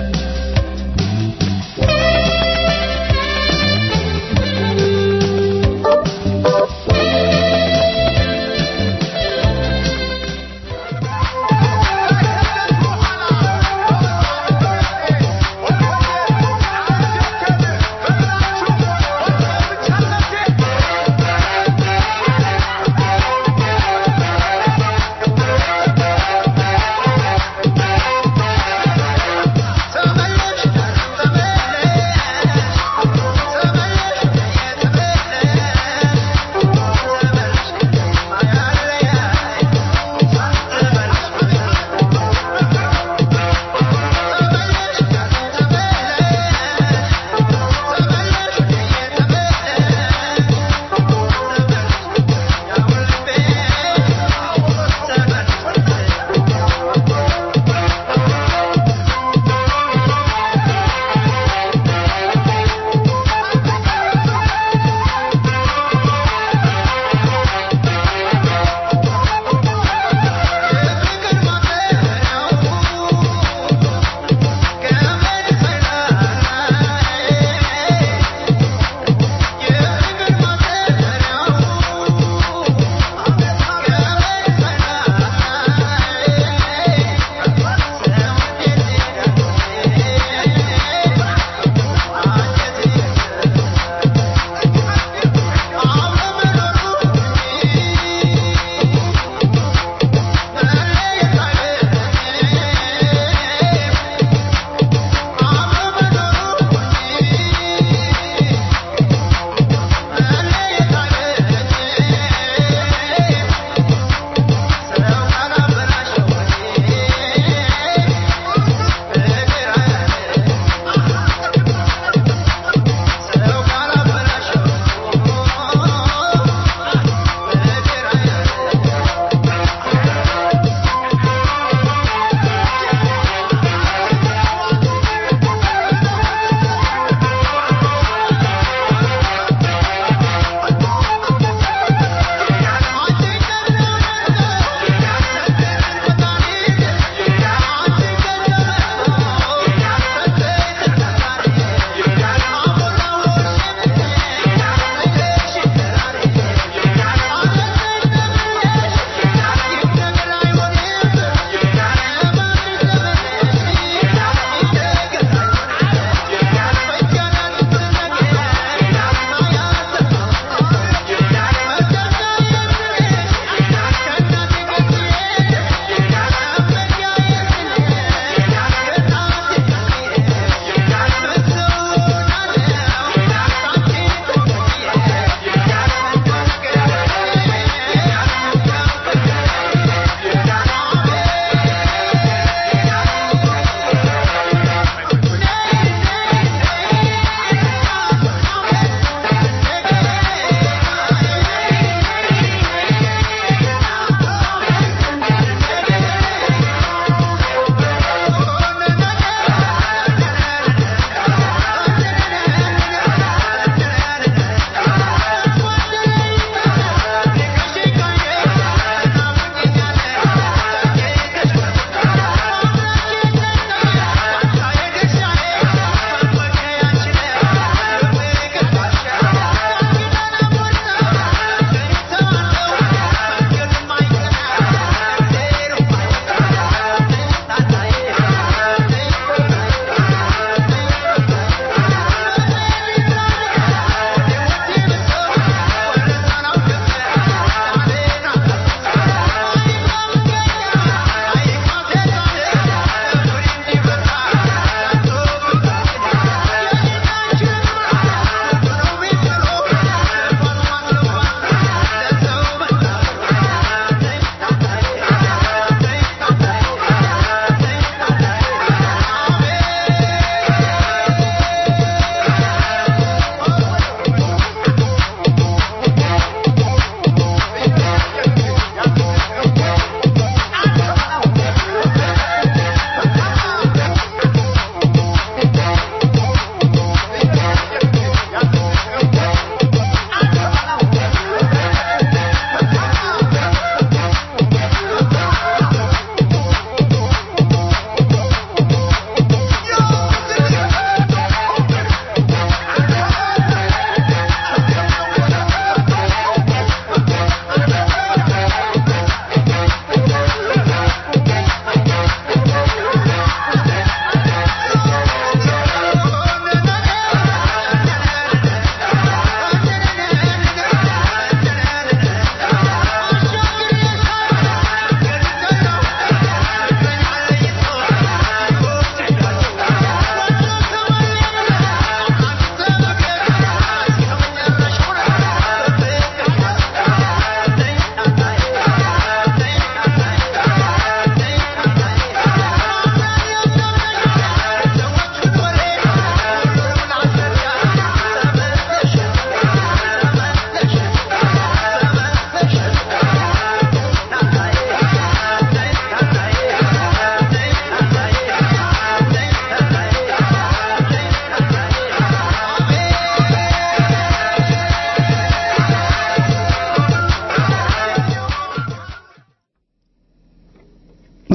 Thank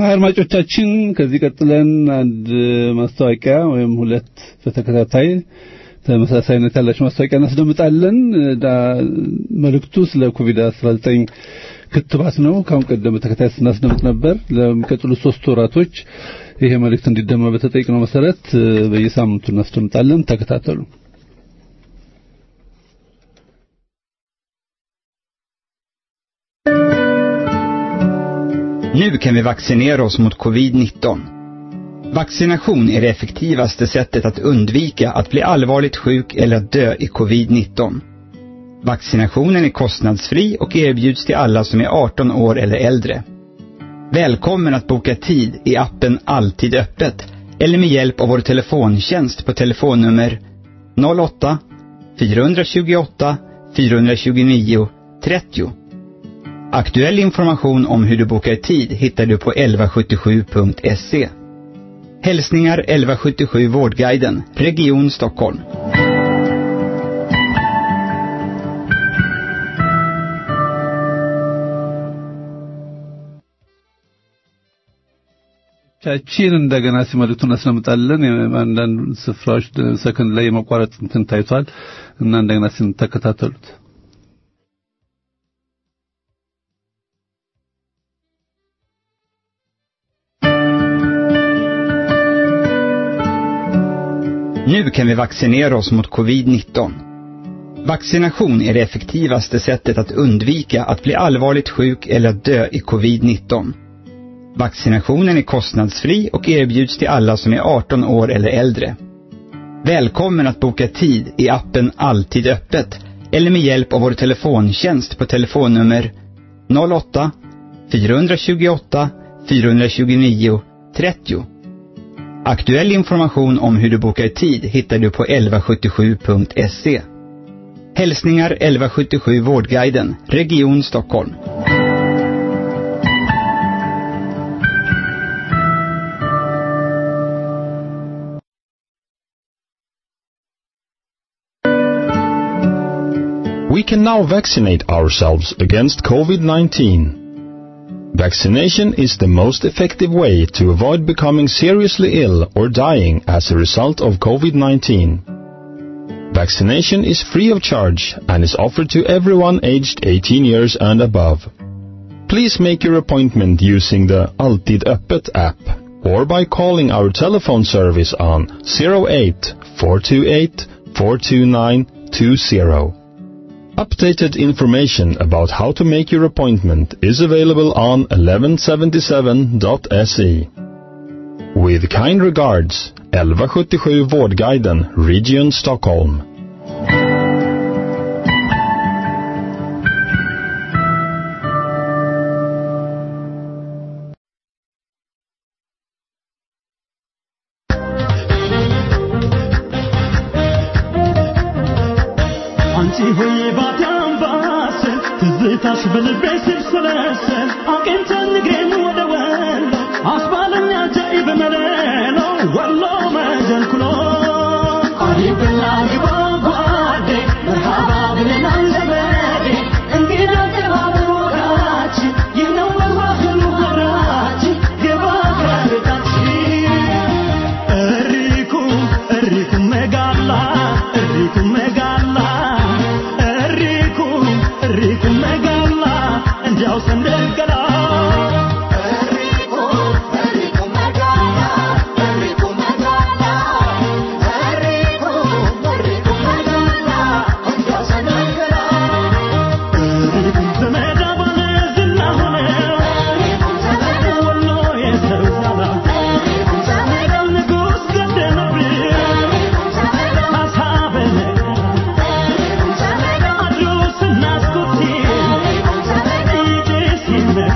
አድማጮቻችን ከዚህ ቀጥለን አንድ ማስታወቂያ ወይም ሁለት በተከታታይ ተመሳሳይነት ያላቸው ማስታወቂያ እናስደምጣለን። ዳ- መልእክቱ ስለ ኮቪድ-19 ክትባት ነው። ከአሁን ቀደም በተከታታይ ስናስደምጥ ነበር። ለሚቀጥሉት ሶስት ወራቶች ይሄ መልእክት እንዲደመጥ በተጠየቅነው መሰረት እ፣ በየሳምንቱ እናስደምጣለን። ተከታተሉ። Nu kan vi vaccinera oss mot covid-19. Vaccination är det effektivaste sättet att undvika att bli allvarligt sjuk eller att dö i covid-19. Vaccinationen är kostnadsfri och erbjuds till alla som är 18 år eller äldre. Välkommen att boka tid i appen Alltid öppet eller med hjälp av vår telefontjänst på telefonnummer 08 428 429 30. Aktuell information om hur du bokar tid hittar du på 1177.se. Hälsningar 1177 Vårdguiden, Region Stockholm. ቻችን እንደገና ሲመልክቱን እናስደምጣለን። አንዳንድ ስፍራዎች ሰከንድ ላይ የመቋረጥ እንትን ታይቷል እና እንደገና ሲተከታተሉት Nu kan vi vaccinera oss mot covid-19. Vaccination är det effektivaste sättet att undvika att bli allvarligt sjuk eller att dö i covid-19. Vaccinationen är kostnadsfri och erbjuds till alla som är 18 år eller äldre. Välkommen att boka tid i appen Alltid öppet eller med hjälp av vår telefontjänst på telefonnummer 08 428 429 30. Aktuell information om hur du bokar tid hittar du på 1177.se. Hälsningar 1177 Vårdguiden, Region Stockholm. We can now vaccinate ourselves against COVID-19. Vaccination is the most effective way to avoid becoming seriously ill or dying as a result of COVID-19. Vaccination is free of charge and is offered to everyone aged 18 years and above. Please make your appointment using the Alltid Öppet app or by calling our telephone service on 08 428 429 20. Updated information about how to make your appointment is available on 1177.se. With kind regards, 1177 Vårdguiden, Region Stockholm. አንቺ ሆይ ባቲ አምባሰል ትዝታሽ በልቤ ሲብሰለሰል አቅንተን እግሬን ወደ ወሎ አስባለኛ ጃኢብ መለሎ ወሎ መጀልኩሎ አሪብላ ግባ ጓዴ መርሃባ ብለናል ዘመዴ እንግዳ ተባብሮ ወዳችን ይህ ነው መዋህሉ ወራችን ግባ ከርታችን እሪኩ እሪኩ መጋላ እሪኩ መጋላ እሪኩ እሪኩ መጋላ እንዲያው ሰንደልገላ ዘመዳ ባለ ዝና ሆነ ወሎ የሰው ዛላ ንጉሥ ገደለብኝ ሀሳብን አድሮ ስናስኩት ይዤ ሲመ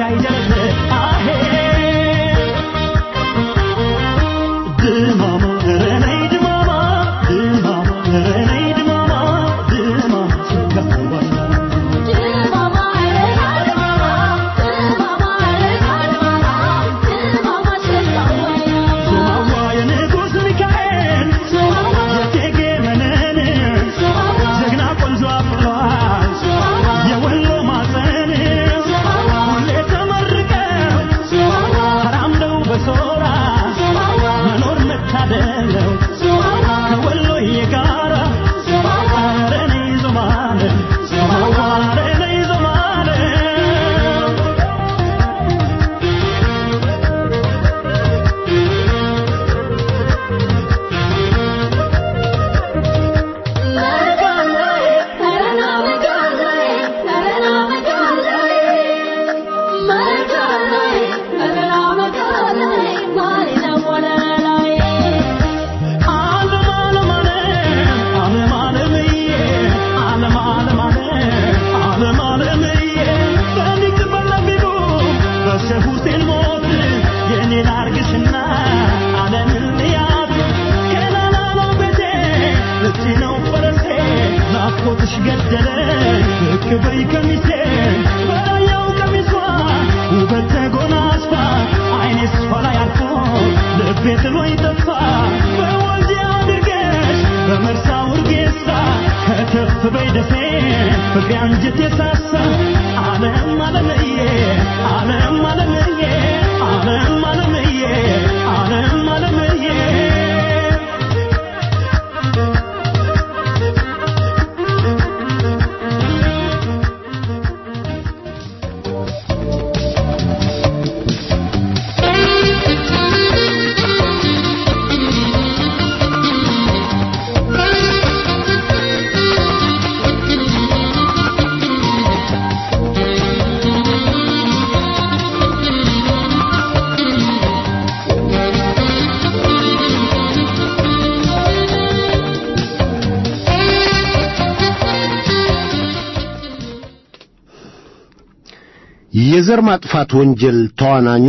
የዘር ማጥፋት ወንጀል ተዋናኙ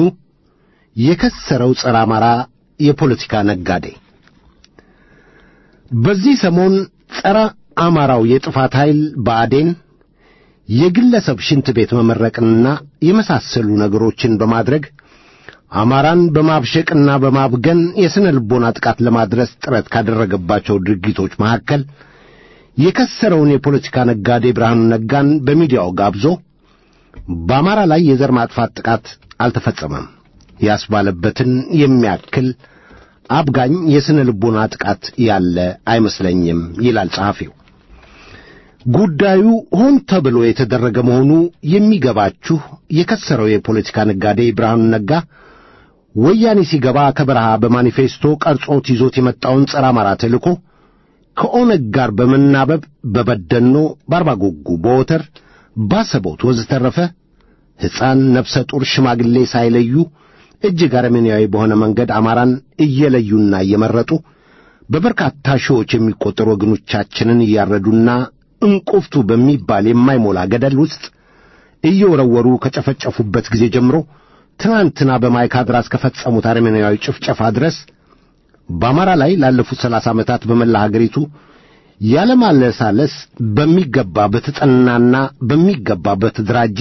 የከሰረው ጸረ አማራ የፖለቲካ ነጋዴ በዚህ ሰሞን ጸረ አማራው የጥፋት ኃይል ብአዴን የግለሰብ ሽንት ቤት መመረቅንና የመሳሰሉ ነገሮችን በማድረግ አማራን በማብሸቅና በማብገን የሥነ ልቦና ጥቃት ለማድረስ ጥረት ካደረገባቸው ድርጊቶች መካከል የከሰረውን የፖለቲካ ነጋዴ ብርሃኑ ነጋን በሚዲያው ጋብዞ በአማራ ላይ የዘር ማጥፋት ጥቃት አልተፈጸመም ያስባለበትን የሚያክል አብጋኝ የሥነ ልቦና ጥቃት ያለ አይመስለኝም ይላል ጸሐፊው። ጉዳዩ ሆን ተብሎ የተደረገ መሆኑ የሚገባችሁ የከሰረው የፖለቲካ ነጋዴ ብርሃኑ ነጋ ወያኔ ሲገባ ከበረሃ በማኒፌስቶ ቀርጾት ይዞት የመጣውን ጸረ አማራ ተልእኮ ከኦነግ ጋር በመናበብ በበደኖ፣ በአርባጎጉ፣ በወተር ባሰቦት ወዘተረፈ ሕፃን፣ ነፍሰ ጡር፣ ሽማግሌ ሳይለዩ እጅግ አረመኔያዊ በሆነ መንገድ አማራን እየለዩና እየመረጡ በበርካታ ሺዎች የሚቆጠሩ ወገኖቻችንን እያረዱና እንቁፍቱ በሚባል የማይሞላ ገደል ውስጥ እየወረወሩ ከጨፈጨፉበት ጊዜ ጀምሮ ትናንትና በማይካድራ እስከፈጸሙት አረመኔያዊ ጭፍጨፋ ድረስ በአማራ ላይ ላለፉት ሰላሳ ዓመታት በመላ ሀገሪቱ ያለማለሳለስ በሚገባ በተጠናና በሚገባ በተደራጀ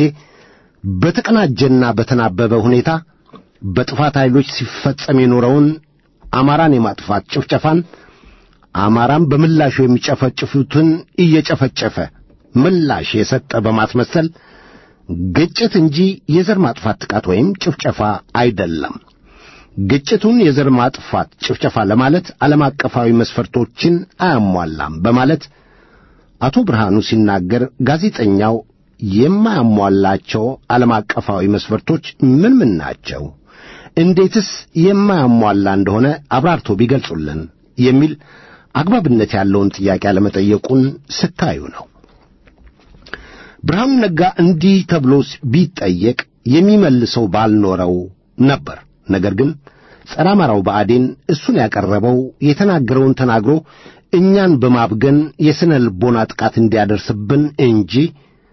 በተቀናጀና በተናበበ ሁኔታ በጥፋት ኃይሎች ሲፈጸም የኖረውን አማራን የማጥፋት ጭፍጨፋን አማራን በምላሹ የሚጨፈጭፉትን እየጨፈጨፈ ምላሽ የሰጠ በማስመሰል ግጭት እንጂ የዘር ማጥፋት ጥቃት ወይም ጭፍጨፋ አይደለም። ግጭቱን የዘር ማጥፋት ጭፍጨፋ ለማለት ዓለም አቀፋዊ መስፈርቶችን አያሟላም በማለት አቶ ብርሃኑ ሲናገር ጋዜጠኛው የማያሟላቸው ዓለም አቀፋዊ መስፈርቶች ምን ምን ናቸው? እንዴትስ የማያሟላ እንደሆነ አብራርቶ ቢገልጹልን የሚል አግባብነት ያለውን ጥያቄ አለመጠየቁን ስታዩ ነው። ብርሃኑ ነጋ እንዲህ ተብሎ ቢጠየቅ የሚመልሰው ባልኖረው ነበር። ነገር ግን ጸረ አማራው ብአዴን እሱን ያቀረበው የተናገረውን ተናግሮ እኛን በማብገን የሥነ ልቦና ጥቃት እንዲያደርስብን እንጂ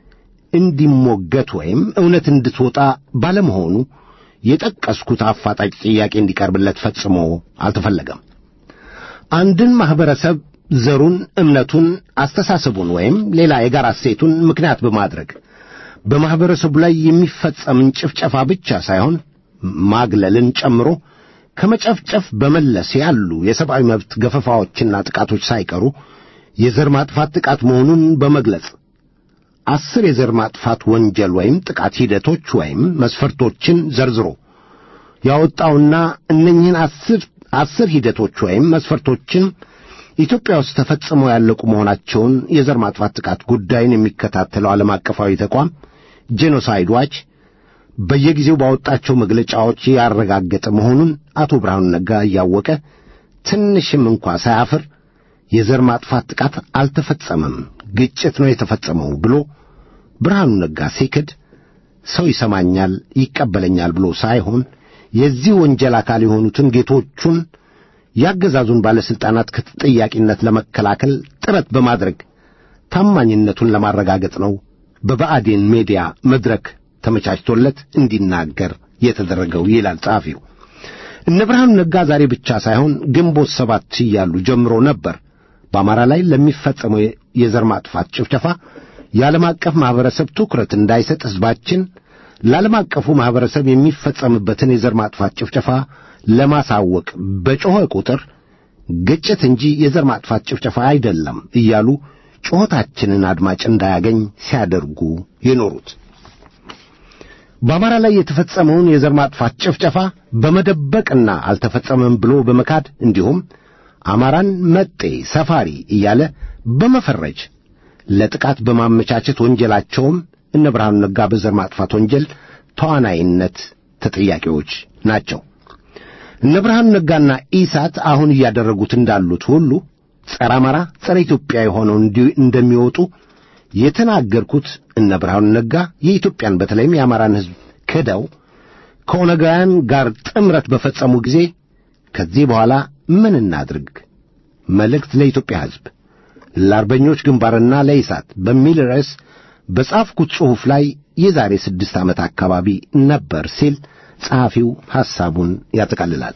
እንዲሞገት ወይም እውነት እንድትወጣ ባለመሆኑ የጠቀስኩት አፋጣጭ ጥያቄ እንዲቀርብለት ፈጽሞ አልተፈለገም። አንድን ማኅበረሰብ ዘሩን፣ እምነቱን፣ አስተሳሰቡን ወይም ሌላ የጋራ እሴቱን ምክንያት በማድረግ በማኅበረሰቡ ላይ የሚፈጸምን ጭፍጨፋ ብቻ ሳይሆን ማግለልን ጨምሮ ከመጨፍጨፍ በመለስ ያሉ የሰብአዊ መብት ገፈፋዎችና ጥቃቶች ሳይቀሩ የዘር ማጥፋት ጥቃት መሆኑን በመግለጽ አስር የዘር ማጥፋት ወንጀል ወይም ጥቃት ሂደቶች ወይም መስፈርቶችን ዘርዝሮ ያወጣውና እነኝህን አስር አስር ሂደቶች ወይም መስፈርቶችን ኢትዮጵያ ውስጥ ተፈጽመው ያለቁ መሆናቸውን የዘር ማጥፋት ጥቃት ጉዳይን የሚከታተለው ዓለም አቀፋዊ ተቋም ጄኖሳይድ ዋች በየጊዜው ባወጣቸው መግለጫዎች ያረጋገጠ መሆኑን አቶ ብርሃኑ ነጋ እያወቀ ትንሽም እንኳ ሳያፍር የዘር ማጥፋት ጥቃት አልተፈጸመም፣ ግጭት ነው የተፈጸመው ብሎ ብርሃኑ ነጋ ሲክድ ሰው ይሰማኛል ይቀበለኛል ብሎ ሳይሆን የዚህ ወንጀል አካል የሆኑትን ጌቶቹን ያገዛዙን ባለሥልጣናት ከተጠያቂነት ለመከላከል ጥረት በማድረግ ታማኝነቱን ለማረጋገጥ ነው በብአዴን ሜዲያ መድረክ ተመቻችቶለት እንዲናገር የተደረገው ይላል ጸሐፊው። እነ ብርሃኑ ነጋ ዛሬ ብቻ ሳይሆን ግንቦት ሰባት እያሉ ጀምሮ ነበር በአማራ ላይ ለሚፈጸመው የዘር ማጥፋት ጭፍጨፋ የዓለም አቀፍ ማኅበረሰብ ትኩረት እንዳይሰጥ ሕዝባችን ለዓለም አቀፉ ማኅበረሰብ የሚፈጸምበትን የዘር ማጥፋት ጭፍጨፋ ለማሳወቅ በጮኸ ቁጥር ግጭት እንጂ የዘር ማጥፋት ጭፍጨፋ አይደለም እያሉ ጩኸታችንን አድማጭ እንዳያገኝ ሲያደርጉ የኖሩት በአማራ ላይ የተፈጸመውን የዘር ማጥፋት ጭፍጨፋ በመደበቅና አልተፈጸመም ብሎ በመካድ እንዲሁም አማራን መጤ ሰፋሪ እያለ በመፈረጅ ለጥቃት በማመቻቸት ወንጀላቸውም እነ ብርሃኑ ነጋ በዘር ማጥፋት ወንጀል ተዋናይነት ተጠያቂዎች ናቸው። እነ ብርሃኑ ነጋና ኢሳት አሁን እያደረጉት እንዳሉት ሁሉ ጸረ አማራ፣ ጸረ ኢትዮጵያ የሆነው እንደሚወጡ የተናገርኩት እነ ብርሃኑ ነጋ የኢትዮጵያን በተለይም የአማራን ሕዝብ ክደው ከኦነጋውያን ጋር ጥምረት በፈጸሙ ጊዜ ከዚህ በኋላ ምን እናድርግ? መልእክት ለኢትዮጵያ ሕዝብ ለአርበኞች ግንባርና ለኢሳት በሚል ርዕስ በጻፍኩት ጽሑፍ ላይ የዛሬ ስድስት ዓመት አካባቢ ነበር ሲል ጸሐፊው ሐሳቡን ያጠቃልላል።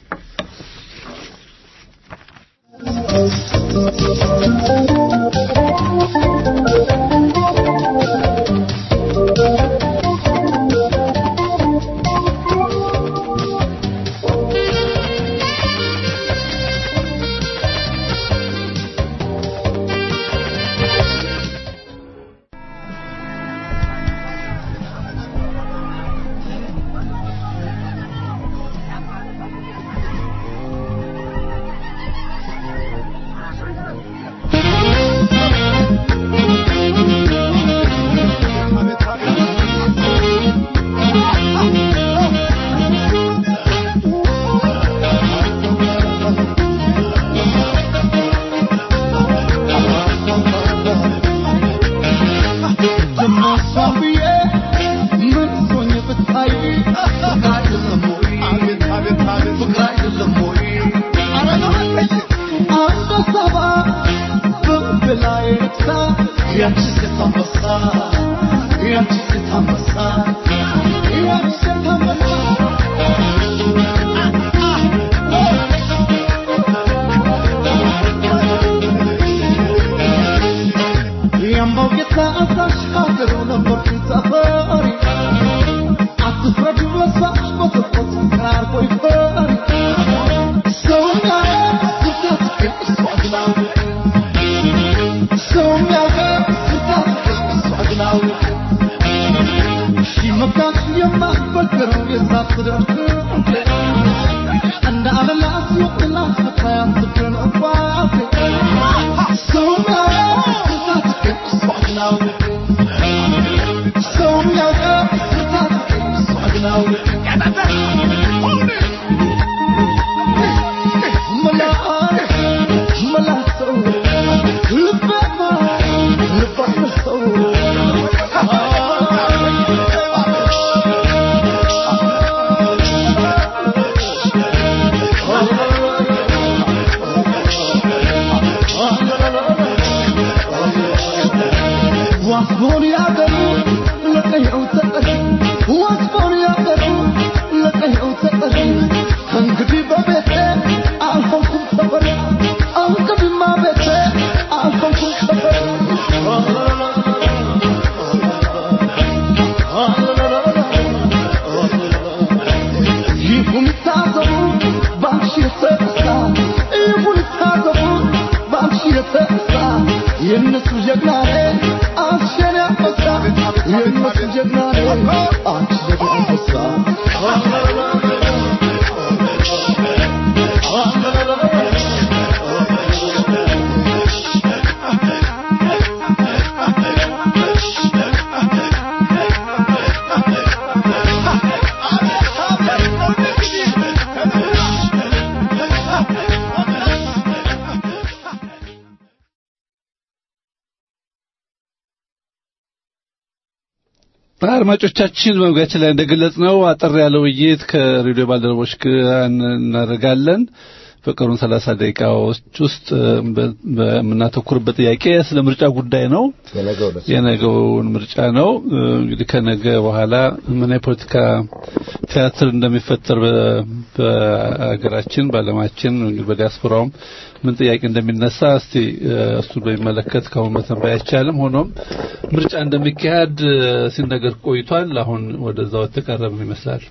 እንግዲህ በቤቴ አልሆንኩም ሰፈር እንግዲህማ ቤቴ አልሆንኩም ሰፈር ይሁን ታዘቡ ባንቺ የተነሳ ይሁን ታዘቡ ባንቺ የተነሳ የእነሱ ጀግና ነኝ አንቺ የኔ አንበሳ የእነሱ ጀግና ነኝ አንቺ የኔ አንበሳ አድማጮቻችን በመግቢያችን ላይ እንደገለጽ ነው አጠር ያለ ውይይት ከሬዲዮ ባልደረቦች ጋር እናደርጋለን። በቀሩን ሰላሳ ደቂቃዎች ውስጥ በምናተኩርበት ጥያቄ ስለ ምርጫ ጉዳይ ነው። የነገውን ምርጫ ነው። እንግዲህ ከነገ በኋላ ምን የፖለቲካ ቲያትር እንደሚፈጠር በሀገራችን፣ በዓለማችን፣ እንግዲህ በዲያስፖራውም ምን ጥያቄ እንደሚነሳ እስቲ እሱን በሚመለከት ከአሁን መተንበይ አይቻልም። ሆኖም ምርጫ እንደሚካሄድ ሲነገር ቆይቷል። አሁን ወደዛው ተቀረብን ይመስላል።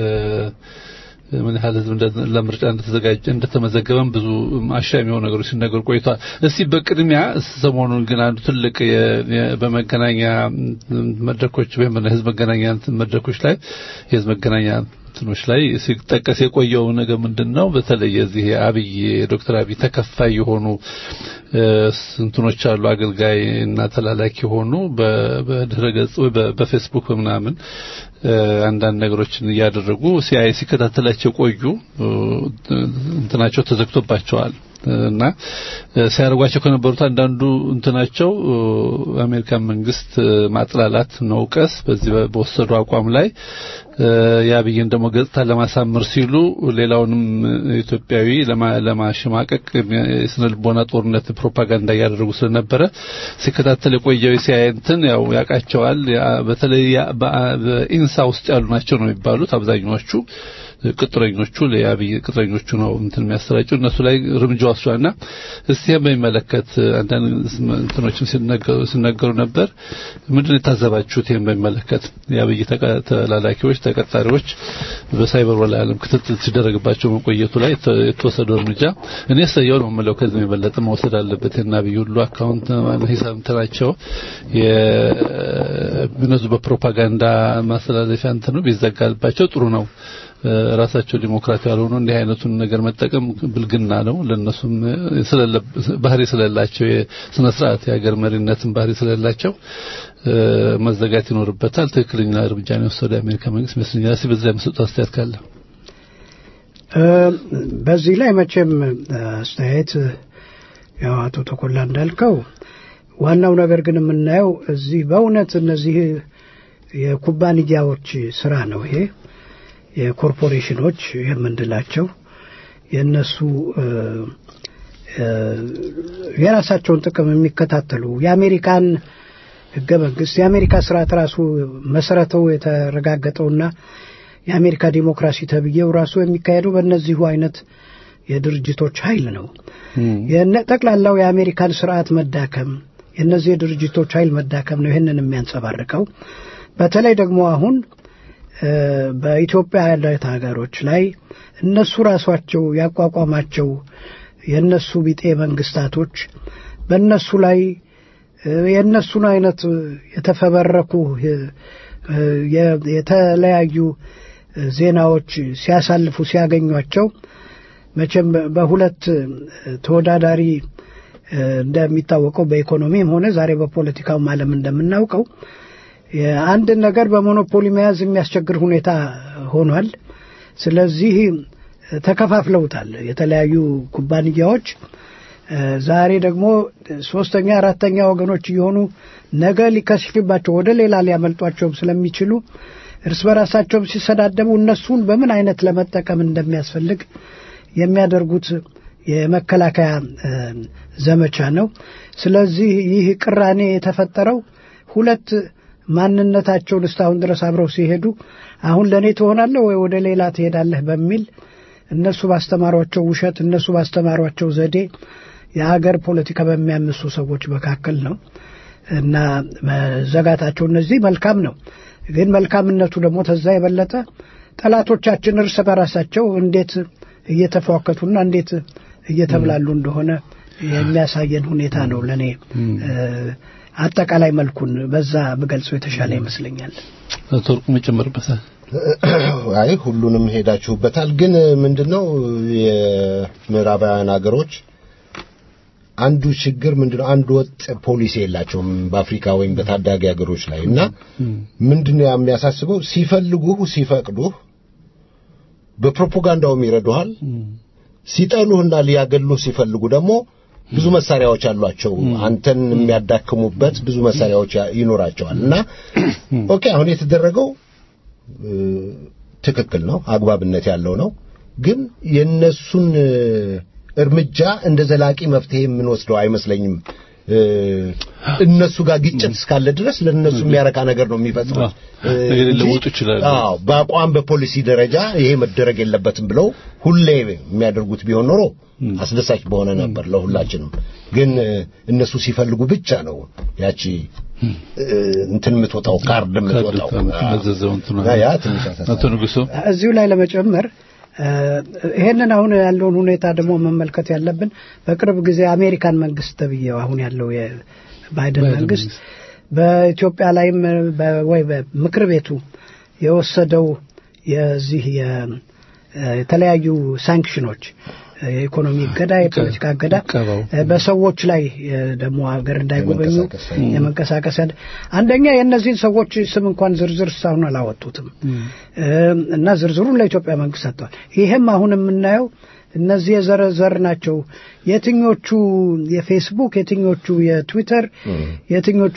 ምን ያህል ህዝብ ለምርጫ እንደተዘጋጀ እንደተመዘገበም ብዙ አሻሚ የሆኑ ነገሮች ሲነገሩ ቆይቷል። እስቲ በቅድሚያ ሰሞኑን ግን አንዱ ትልቅ በመገናኛ መድረኮች ወይም በህዝብ መገናኛ መድረኮች ላይ የህዝብ መገናኛ እንትኖች ላይ ሲጠቀስ የቆየው ነገር ምንድን ነው? በተለይ የዚህ አብይ ዶክተር አብይ ተከፋይ የሆኑ እንትኖች አሉ፣ አገልጋይ እና ተላላኪ የሆኑ በድረ ገጽ ወይ በፌስቡክ ምናምን አንዳንድ ነገሮችን እያደረጉ ሲያይ ሲከታተላቸው ቆዩ። እንትናቸው ተዘግቶባቸዋል እና ሲያደርጓቸው ከነበሩት አንዳንዱ እንትናቸው የአሜሪካን መንግስት ማጥላላት፣ መውቀስ በዚህ በወሰዱ አቋም ላይ የአብይን ደግሞ ገጽታ ለማሳመር ሲሉ ሌላውንም ኢትዮጵያዊ ለማሸማቀቅ የስነ ልቦና ጦርነት ፕሮፓጋንዳ እያደረጉ ስለነበረ ሲከታተል የቆየው ሲያይ እንትን ያው ያውቃቸዋል። በተለይ በኢንሳ ውስጥ ያሉ ናቸው ነው የሚባሉት አብዛኛዎቹ ቅጥረኞቹ ለአብይ ቅጥረኞቹ ነው እንትን የሚያሰራጩ እነሱ ላይ እርምጃ ወስዷልና እስቲ በሚመለከት አንዳንድ እንትኖችም ሲነገሩ ነበር። ምንድን የታዘባችሁት? ይህን በሚመለከት የአብይ ተላላኪዎች ተቀጣሪዎች በሳይበር ወላለም ክትትል ሲደረግባቸው መቆየቱ ላይ የተወሰደው እርምጃ እኔ ሰየው ነው የምለው። ከዚህ የበለጠ መውሰድ አለበት። እና አብይ ሁሉ አካውንት ሂሳብ እንትናቸው የነሱ በፕሮፓጋንዳ ማስተላለፊያ እንትኑ ቢዘጋባቸው ጥሩ ነው። ራሳቸው ዲሞክራት ያልሆኑ እንዲህ አይነቱን ነገር መጠቀም ብልግና ነው። ለነሱም ባህሪ ስለሌላቸው የስነ ስርዓት የሀገር መሪነትን ባህሪ ስለሌላቸው መዘጋት ይኖርበታል። ትክክለኛ እርምጃ ነው የወሰደው የአሜሪካ መንግስት ይመስለኛል። እስኪ በዚህ ላይ የምሰጠው አስተያየት ካለ በዚህ ላይ መቼም አስተያየት ያው አቶ ተኮላ እንዳልከው ዋናው ነገር ግን የምናየው እዚህ በእውነት እነዚህ የኩባንያዎች ስራ ነው ይሄ የኮርፖሬሽኖች የምንላቸው የእነሱ የራሳቸውን ጥቅም የሚከታተሉ የአሜሪካን ህገ መንግስት የአሜሪካ ስርዓት ራሱ መሰረቱ የተረጋገጠውና የአሜሪካ ዲሞክራሲ ተብዬው ራሱ የሚካሄደው በእነዚሁ አይነት የድርጅቶች ኃይል ነው። ጠቅላላው የአሜሪካን ስርዓት መዳከም የእነዚህ የድርጅቶች ኃይል መዳከም ነው ይህንን የሚያንጸባርቀው። በተለይ ደግሞ አሁን በኢትዮጵያ ያለት ሀገሮች ላይ እነሱ ራሷቸው ያቋቋማቸው የእነሱ ቢጤ መንግስታቶች በእነሱ ላይ የእነሱን አይነት የተፈበረኩ የተለያዩ ዜናዎች ሲያሳልፉ ሲያገኟቸው መቼም በሁለት ተወዳዳሪ እንደሚታወቀው በኢኮኖሚም ሆነ ዛሬ በፖለቲካውም ዓለም እንደምናውቀው አንድን ነገር በሞኖፖሊ መያዝ የሚያስቸግር ሁኔታ ሆኗል። ስለዚህ ተከፋፍለውታል የተለያዩ ኩባንያዎች። ዛሬ ደግሞ ሶስተኛ አራተኛ ወገኖች እየሆኑ ነገ ሊከሽፍባቸው ወደ ሌላ ሊያመልጧቸውም ስለሚችሉ እርስ በራሳቸውም ሲሰዳደቡ እነሱን በምን አይነት ለመጠቀም እንደሚያስፈልግ የሚያደርጉት የመከላከያ ዘመቻ ነው። ስለዚህ ይህ ቅራኔ የተፈጠረው ሁለት ማንነታቸውን እስካሁን ድረስ አብረው ሲሄዱ አሁን ለእኔ ትሆናለህ ወይ ወደ ሌላ ትሄዳለህ በሚል እነሱ ባስተማሯቸው ውሸት፣ እነሱ ባስተማሯቸው ዘዴ የሀገር ፖለቲካ በሚያምሱ ሰዎች መካከል ነው እና መዘጋታቸው እነዚህ መልካም ነው። ግን መልካምነቱ ደግሞ ተዛ የበለጠ ጠላቶቻችን እርስ በራሳቸው እንዴት እየተፏከቱና እንዴት እየተብላሉ እንደሆነ የሚያሳየን ሁኔታ ነው። ለእኔ አጠቃላይ መልኩን በዛ ብገልጸው የተሻለ ይመስለኛል። አቶ ወርቁ መጨመርበታል። አይ ሁሉንም ሄዳችሁበታል። ግን ምንድነው የምዕራባውያን ሀገሮች አንዱ ችግር ምንድነው አንድ ወጥ ፖሊሲ የላቸውም በአፍሪካ ወይም በታዳጊ ሀገሮች ላይ እና ምንድነው የሚያሳስበው ሲፈልጉህ ሲፈቅዱህ በፕሮፓጋንዳውም ይረዱሃል ሲጠሉህና ሊያገሉህ ሲፈልጉ ደግሞ ብዙ መሳሪያዎች አሏቸው አንተን የሚያዳክሙበት ብዙ መሳሪያዎች ይኖራቸዋል እና ኦኬ አሁን የተደረገው ትክክል ነው አግባብነት ያለው ነው ግን የነሱን እርምጃ እንደ ዘላቂ መፍትሄ የምንወስደው አይመስለኝም እነሱ ጋር ግጭት እስካለ ድረስ ለነሱ የሚያረካ ነገር ነው የሚፈጽሙት ሊለውጡ ይችላሉ አዎ በአቋም በፖሊሲ ደረጃ ይሄ መደረግ የለበትም ብለው ሁሌ የሚያደርጉት ቢሆን ኖሮ አስደሳች በሆነ ነበር ለሁላችንም ግን እነሱ ሲፈልጉ ብቻ ነው ያቺ እንትን የምትወጣው ካርድ የምትወጣው መዘዘው እንትና ያ ትንሽ ያሳስባል። አቶ ንጉሱ እዚሁ ላይ ለመጨመር ይሄንን አሁን ያለውን ሁኔታ ደግሞ መመልከት ያለብን በቅርብ ጊዜ አሜሪካን መንግስት ተብዬው አሁን ያለው የባይደን መንግስት በኢትዮጵያ ላይም በ- ወይ በምክር ቤቱ የወሰደው የዚህ የ- የተለያዩ ሳንክሽኖች የኢኮኖሚ እገዳ፣ የፖለቲካ እገዳ ቀባው። በሰዎች ላይ እ፣ ደግሞ ሀገር እንዳይጎበኙ የመንቀሳቀስ የመንቀሳቀስ ያለ- አንደኛ የእነዚህን ሰዎች ስም እንኳን ዝርዝር እስካሁን አላወጡትም እ፣ እና ዝርዝሩን ለኢትዮጵያ መንግስት ሰጥተዋል። ይህም አሁን የምናየው እነዚህ የዘረዘር ናቸው። የትኞቹ የፌስቡክ፣ የትኞቹ የትዊተር፣ የትኞቹ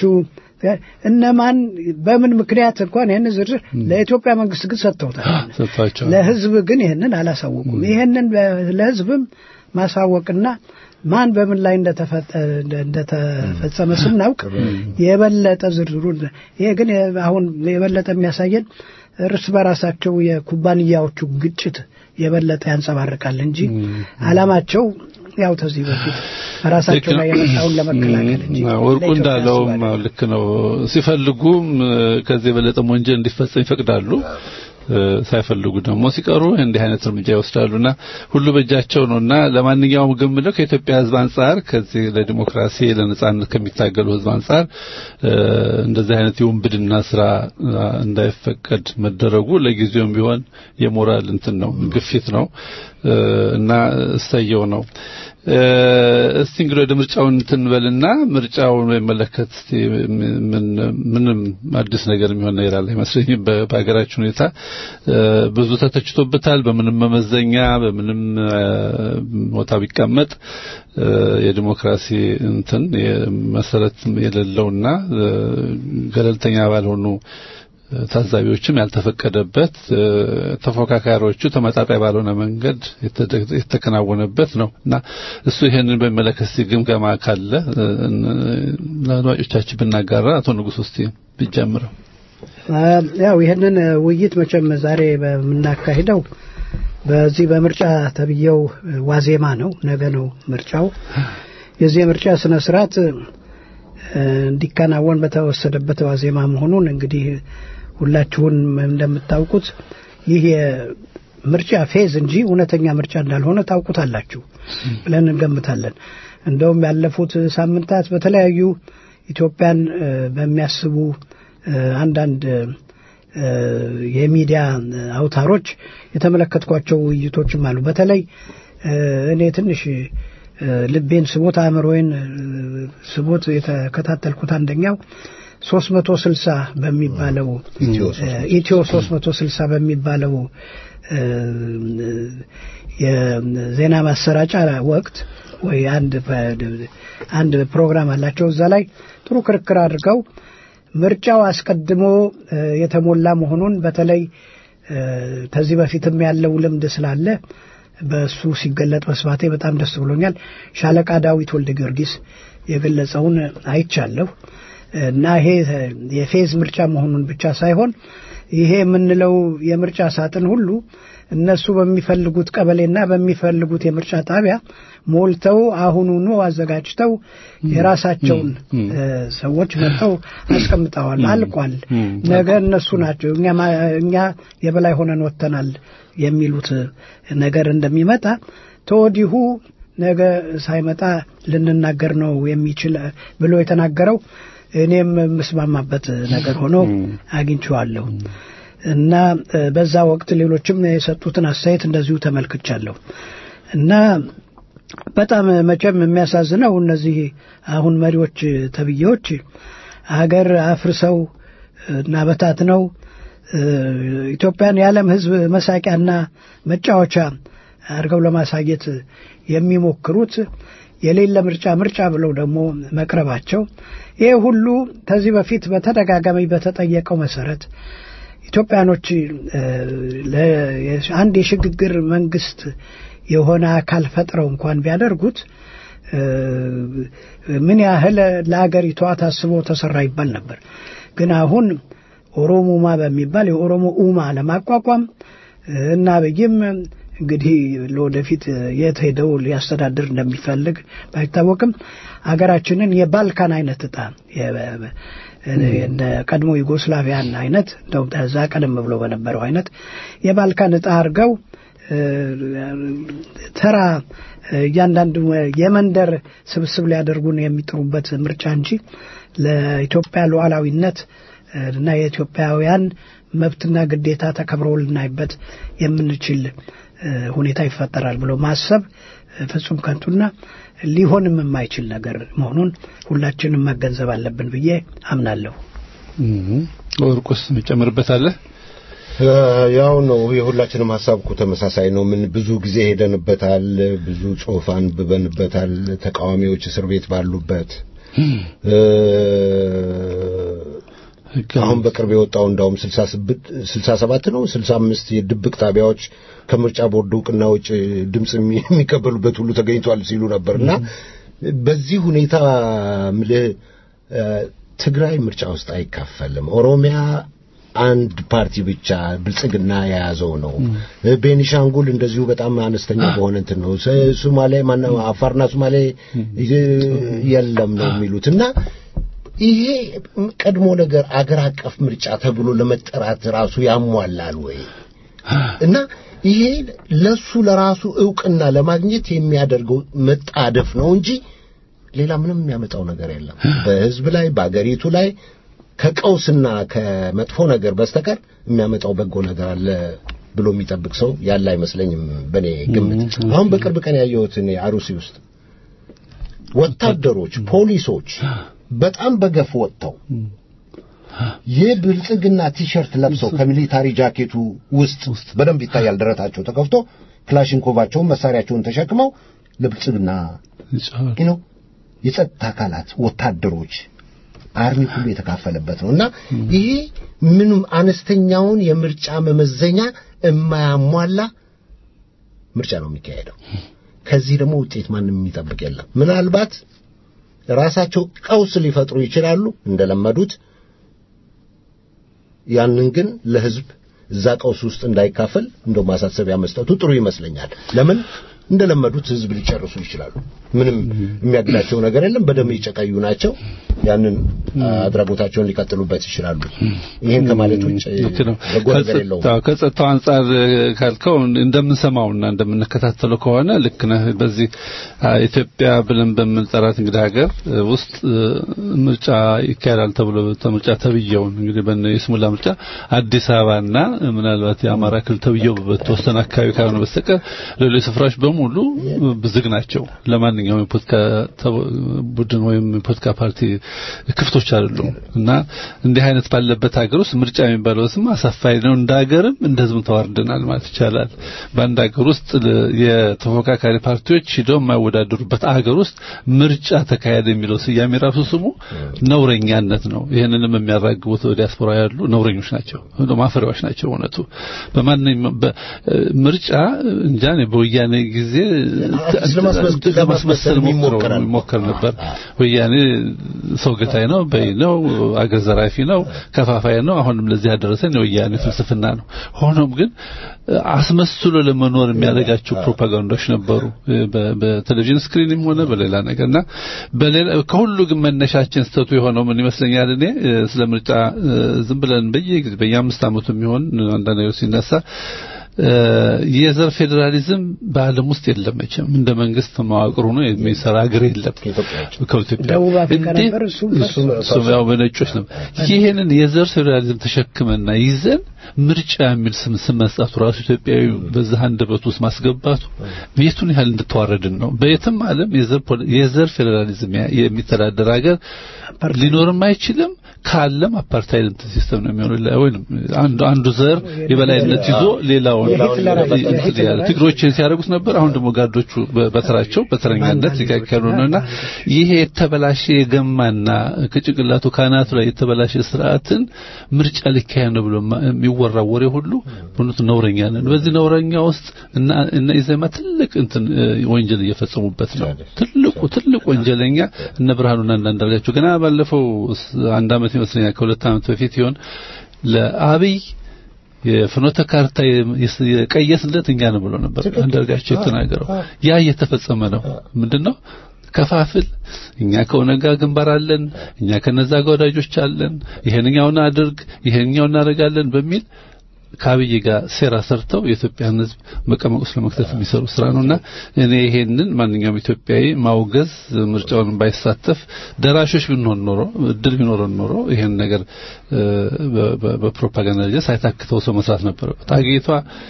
እነማን በምን ምክንያት እንኳን ይህን ዝርዝር ለኢትዮጵያ መንግስት ግን ሰጥተውታል። ሰጥቷቸዋል ለህዝብ ግን ይህንን አላሳወቁም። ይህንን በ- ለህዝብም ማሳወቅና ማን በምን ላይ እንደተፈጠ- እንደተፈጸመ ስናውቅ የበለጠ ዝርዝሩን ይሄ ግን የ- አሁን የበለጠ የሚያሳየን እርስ በራሳቸው የኩባንያዎቹ ግጭት የበለጠ ያንጸባርቃል እንጂ አላማቸው ያው ተዚህ በፊት በራሳቸው ላይ የመጣውን ለመከላከል እንጂ ወርቁ ለኢትዮጵያ እንዳለውም አስበው አይደለም። ልክ ነው። ሲፈልጉም ከዚህ የበለጠ ወንጀል እንዲፈጸም ይፈቅዳሉ። እ፣ ሳይፈልጉ ደግሞ ሲቀሩ እንዲህ አይነት እርምጃ ይወስዳሉና ሁሉ በእጃቸው ነውና ለማንኛውም ግን ምለው ከኢትዮጵያ ሕዝብ አንጻር ከዚህ ለዲሞክራሲ ለነጻነት ከሚታገሉ ሕዝብ አንጻር እ፣ እንደዚህ አይነት የውንብድና ስራ እ፣ እንዳይፈቀድ መደረጉ ለጊዜውም ቢሆን የሞራል እንትን ነው ግፊት ነው እ፣ እና እሰየው ነው። እ፣ እስቲ እንግዲህ ወደ ምርጫው እንትን በልና ምርጫውን በሚመለከት እስቲ ምን ምንም አዲስ ነገር የሚሆን ነገር አለ አይመስለኝም። በ- በሀገራችን ሁኔታ እ፣ ብዙ ተተችቶበታል። በምንም መመዘኛ በምንም እ፣ ቦታ ቢቀመጥ እ፣ የዲሞክራሲ እንትን መሰረት የሌለውና እ፣ ገለልተኛ ባልሆኑ ታዛቢዎችም ያልተፈቀደበት እ፣ ተፎካካሪዎቹ ተመጣጣኝ ባልሆነ መንገድ የተደ- የተከናወነበት ነው እና እሱ ይሄንን በሚመለከት እስቲ ግምገማ ካለ እ፣ ለአድማጮቻችን ብናጋራ አቶ ንጉሥ ውስጥ ቢጀምረው ያው ይህንን ውይይት መቼም ዛሬ በምናካሂደው በዚህ በምርጫ ተብዬው ዋዜማ ነው። ነገ ነው ምርጫው። የዚህ የምርጫ ስነ ስርዓት እ፣ እንዲከናወን በተወሰደበት ዋዜማ መሆኑን እንግዲህ ሁላችሁን እንደምታውቁት ይህ የምርጫ ፌዝ እንጂ እውነተኛ ምርጫ እንዳልሆነ ታውቁታላችሁ ብለን እንገምታለን። እንደውም ያለፉት ሳምንታት በተለያዩ ኢትዮጵያን እ፣ በሚያስቡ እ፣ አንዳንድ እ፣ የሚዲያ አውታሮች የተመለከትኳቸው ውይይቶችም አሉ። በተለይ እ፣ እኔ ትንሽ እ፣ ልቤን ስቦት አእምሮዬን እ፣ ስቦት የተከታተልኩት አንደኛው ሶስት መቶ ስልሳ በሚባለው ኢትዮ እ፣ ኢትዮ ሶስት መቶ ስልሳ በሚባለው እ፣ የዜና ማሰራጫ ወቅት ወይ አንድ አንድ ፕሮግራም አላቸው እዛ ላይ ጥሩ ክርክር አድርገው ምርጫው አስቀድሞ እ፣ የተሞላ መሆኑን በተለይ እ፣ ከዚህ በፊትም ያለው ልምድ ስላለ በእሱ ሲገለጥ መስማቴ በጣም ደስ ብሎኛል። ሻለቃ ዳዊት ወልደ ጊዮርጊስ የገለጸውን አይቻለሁ። እና ይሄ የፌዝ ምርጫ መሆኑን ብቻ ሳይሆን ይሄ የምንለው የምርጫ ሳጥን ሁሉ እነሱ በሚፈልጉት ቀበሌና በሚፈልጉት የምርጫ ጣቢያ ሞልተው አሁኑኑ አዘጋጅተው የራሳቸውን እ፣ ሰዎች መጥተው አስቀምጠዋል። አልቋል። ነገ እነሱ ናቸው እኛ ማ- እኛ የበላይ ሆነን ወጥተናል የሚሉት ነገር እንደሚመጣ ተወዲሁ ነገ ሳይመጣ ልንናገር ነው የሚችል ብሎ የተናገረው እኔም የምስማማበት ነገር ሆኖ አግኝቼዋለሁ እና እ፣ በዛ ወቅት ሌሎችም የሰጡትን አስተያየት እንደዚሁ ተመልክቻለሁ እና በጣም መቼም የሚያሳዝነው እነዚህ አሁን መሪዎች ተብዬዎች ሀገር አፍርሰው እና በታትነው እ፣ ኢትዮጵያን የዓለም ሕዝብ መሳቂያና መጫወቻ አድርገው ለማሳየት የሚሞክሩት የሌለ ምርጫ ምርጫ ብለው ደግሞ መቅረባቸው ይሄ ሁሉ ከዚህ በፊት በተደጋጋሚ በተጠየቀው መሰረት ኢትዮጵያኖች እ፣ ለ- አንድ የሽግግር መንግስት የሆነ አካል ፈጥረው እንኳን ቢያደርጉት እ፣ ምን ያህል ለአገሪቷ ታስቦ ተሰራ ይባል ነበር። ግን አሁን ኦሮሙማ በሚባል የኦሮሞ ኡማ ለማቋቋም እ፣ እና አብይም እንግዲህ ለወደፊት የት ሄደው ሊያስተዳድር እንደሚፈልግ ባይታወቅም አገራችንን የባልካን አይነት እጣ የ- እንደ ቀድሞ ዩጎስላቪያን አይነት እንደውም ከዛ ቀደም ብሎ በነበረው አይነት የባልካን እጣ አድርገው እ፣ ተራ እያንዳንዱ የመንደር ስብስብ ሊያደርጉን የሚጥሩበት ምርጫ እንጂ ለኢትዮጵያ ሉዓላዊነት እና የኢትዮጵያውያን መብትና ግዴታ ተከብሮ ልናይበት የምንችል እ፣ ሁኔታ ይፈጠራል ብሎ ማሰብ እ፣ ፍጹም ከንቱና ሊሆንም የማይችል ነገር መሆኑን ሁላችንም መገንዘብ አለብን ብዬ አምናለሁ። ወርቁስ እንጨምርበታለህ? ያው ነው የሁላችንም ሀሳብ እኮ ተመሳሳይ ነው። ምን ብዙ ጊዜ ሄደንበታል፣ ብዙ ጽሑፍ አንብበንበታል። ተቃዋሚዎች እስር ቤት ባሉበት እ፣ አሁን በቅርብ የወጣው እንዳውም 67 ነው 65 የድብቅ ጣቢያዎች ከምርጫ ቦርድ እውቅና ውጭ ድምፅ የሚ- የሚቀበሉበት ሁሉ ተገኝቷል ሲሉ ነበርና በዚህ ሁኔታ ምልህ እ፣ ትግራይ ምርጫ ውስጥ አይካፈልም። ኦሮሚያ አንድ ፓርቲ ብቻ ብልጽግና የያዘው ነው። ቤኒሻንጉል እንደዚሁ በጣም አነስተኛ በሆነ እንትን ነው። ስ- ሶማሌ ማነው አፋርና ሶማሌ ይ- የለም ነው የሚሉት እና ይሄ ቀድሞ ነገር አገር አቀፍ ምርጫ ተብሎ ለመጠራት ራሱ ያሟላል ወይ? እና ይሄ ለሱ ለራሱ እውቅና ለማግኘት የሚያደርገው መጣደፍ ነው እንጂ ሌላ ምንም የሚያመጣው ነገር የለም። በህዝብ ላይ በአገሪቱ ላይ ከቀውስና ከመጥፎ ነገር በስተቀር የሚያመጣው በጎ ነገር አለ ብሎ የሚጠብቅ ሰው ያለ አይመስለኝም በእኔ ግምት። አሁን በቅርብ ቀን ያየሁት እኔ አሩሲ ውስጥ ወታደሮች፣ ፖሊሶች በጣም በገፍ ወጥተው የብልጽግና ቲሸርት ለብሰው ከሚሊታሪ ጃኬቱ ውስጥ በደንብ ይታያል ደረታቸው ተከፍቶ ክላሽንኮቫቸውን መሳሪያቸውን ተሸክመው ለብልጽግና ነው የጸጥታ አካላት ወታደሮች አርሚ ሁሉ የተካፈለበት ነው እና ይሄ ምንም አነስተኛውን የምርጫ መመዘኛ የማያሟላ ምርጫ ነው የሚካሄደው። ከዚህ ደግሞ ውጤት ማንም የሚጠብቅ የለም። ምናልባት ራሳቸው ቀውስ ሊፈጥሩ ይችላሉ እንደለመዱት። ያንን ግን ለህዝብ እዛ ቀውስ ውስጥ እንዳይካፈል እንደው ማሳሰቢያ መስጠቱ ጥሩ ይመስለኛል። ለምን እንደለመዱት ህዝብ ሊጨርሱ ይችላሉ። ምንም የሚያግዳቸው ነገር የለም። በደም የጨቀዩ ናቸው። ያንን አድራጎታቸውን ሊቀጥሉበት ይችላሉ። ይሄን ከማለት ውጭ ልክ ነው። በጎ ነገር የለውም። ከጸጥታው ከጸጥታው አንጻር ካልከው እንደምንሰማውና እንደምንከታተለው ከሆነ ልክ ነህ። በዚህ አ፣ ኢትዮጵያ ብለን በምንጠራት እንግዲህ ሀገር እ፣ ውስጥ እ፣ ምርጫ ይካሄዳል ተብሎ ምርጫ ተብየውን እንግዲህ በነ የስሙላ ምርጫ አዲስ አበባና ምናልባት የአማራ ክልል ተብየው በተወሰነ አካባቢ ካልሆነ በስተቀር ሌሎች ስፍራዎች በሙሉ ዝግ ናቸው። ለማንኛውም የፖለቲካ ተው- ቡድን ወይም የፖለቲካ ፓርቲ ክፍቶች አይደሉም እና እንዲህ አይነት ባለበት ሀገር ውስጥ ምርጫ የሚባለው ስም አሳፋሪ ነው። እንደ ሀገርም እንደ ህዝብም ተዋርደናል ማለት ይቻላል። በአንድ ሀገር ውስጥ ለ- የተፎካካሪ ፓርቲዎች ሂደው የማይወዳደሩበት ሀገር ውስጥ ምርጫ ተካሄደ የሚለው ስያሜ ራሱ ስሙ ነውረኛነት ነው። ይህንንም የሚያራግቡት ዲያስፖራ ያሉ ነውረኞች ናቸው፣ ማፈሪያዎች ናቸው። እውነቱ በማንኛውም በ- ምርጫ እንጃ እኔ በወያኔ ጊዜ ጊዜ ለማስመሰል- ለማስመሰል ሞክሮ ይሞከራል። ሞከር ነበር። ወያኔ ሰው ገታይ ነው፣ በይ ነው፣ አገር ዘራፊ ነው፣ ከፋፋይ ነው። አሁንም ለዚህ ያደረሰን የወያኔ ፍልስፍና ነው። ሆኖም ግን አስመስሎ ለመኖር የሚያደርጋቸው ፕሮፓጋንዳዎች ነበሩ በ- በቴሌቪዥን ስክሪንም ሆነ በሌላ ነገርና በሌላ ከሁሉ ግን መነሻችን ስተቱ የሆነው ምን ይመስለኛል እኔ እ፣ ስለ ምርጫ እ፣ ዝም ብለን በየጊዜ በየአምስት ዓመቱ የሚሆን አንዳንድ ነገር ሲነሳ እ፣ የዘር ፌዴራሊዝም በዓለም ውስጥ የለም መቼም እንደ መንግስት መዋቅር ሆኖ የሚሰራ ሀገር የለም ከኢትዮጵያ ደቡብ አፍሪካ እንዴ- ነበር፣ እሱም እሱም እሱም ያው በነጮች ነው ይሄንን የዘር ፌዴራሊዝም ተሸክመና ይዘን ምርጫ የሚል ስም ስም መስጠቱ ራሱ ኢትዮጵያዊ በዛ አንደበት ውስጥ ማስገባቱ የቱን ያህል እንድተዋረድን ነው በየትም ዓለም የዘር ፖለ- የዘር ፌዴራሊዝም ያ- የሚተዳደር ሀገር ሊኖርም አይችልም ካለም አፓርታይድ እንትን ሲስተም ነው የሚሆነው ለ- ወይንም አንዱ አንዱ ዘር የበላይነት ይዞ ሌላውን የሂትለር እንትን ያለ ትግሮችን ሲያደርጉት ነበር አሁን ደግሞ ጋርዶቹ በ- በተራቸው በተረኛነት ሲካከሉ ነውና ይሄ የተበላሸ የገማና ከጭንቅላቱ ካናቱ ላይ የተበላሸ ስርዓትን ምርጫ ሊካሄድ ነው ብሎ ማ- የሚወራው ወሬ ሁሉ በእውነቱ ነውረኛ ነን በዚህ ነውረኛ ውስጥ እና እና ኢዜማ ትልቅ እንትን እ፣ ወንጀል እየፈጸሙበት ነው ትልቁ ትልቅ ወንጀለኛ እነ ብርሃኑና እነ አንዳርጋቸው ገና ባለፈው ስ- አንድ አመት ይመስለኛል ከሁለት አመት በፊት ይሆን ለአብይ የፍኖተ ካርታ የ- የስ- የቀየስለት እኛ ነው ብሎ ነበር አንዳርጋቸው የተናገረው ያ እየተፈጸመ ነው ምንድነው ከፋፍል እኛ ከኦነግ ጋር ግንባር አለን እኛ ከነዛ ጋር ወዳጆች አለን ይሄንኛውን አድርግ ይሄንኛውን እናደርጋለን በሚል ከአብይ ጋር ሴራ ሰርተው የኢትዮጵያን ሕዝብ መቀመቅ ውስጥ ለመክተት የሚሰሩ ስራ ነውና እኔ ይሄንን ማንኛውም ኢትዮጵያዊ ማውገዝ ምርጫውን ባይሳተፍ ደራሾች ብንሆን ኖሮ እድል ቢኖረን ኖሮ ይሄን ነገር እ፣ በ- በ- በፕሮፓጋንዳ ደረጃ ሳይታክተው ሰው መስራት ነበረበት። አገሪቷ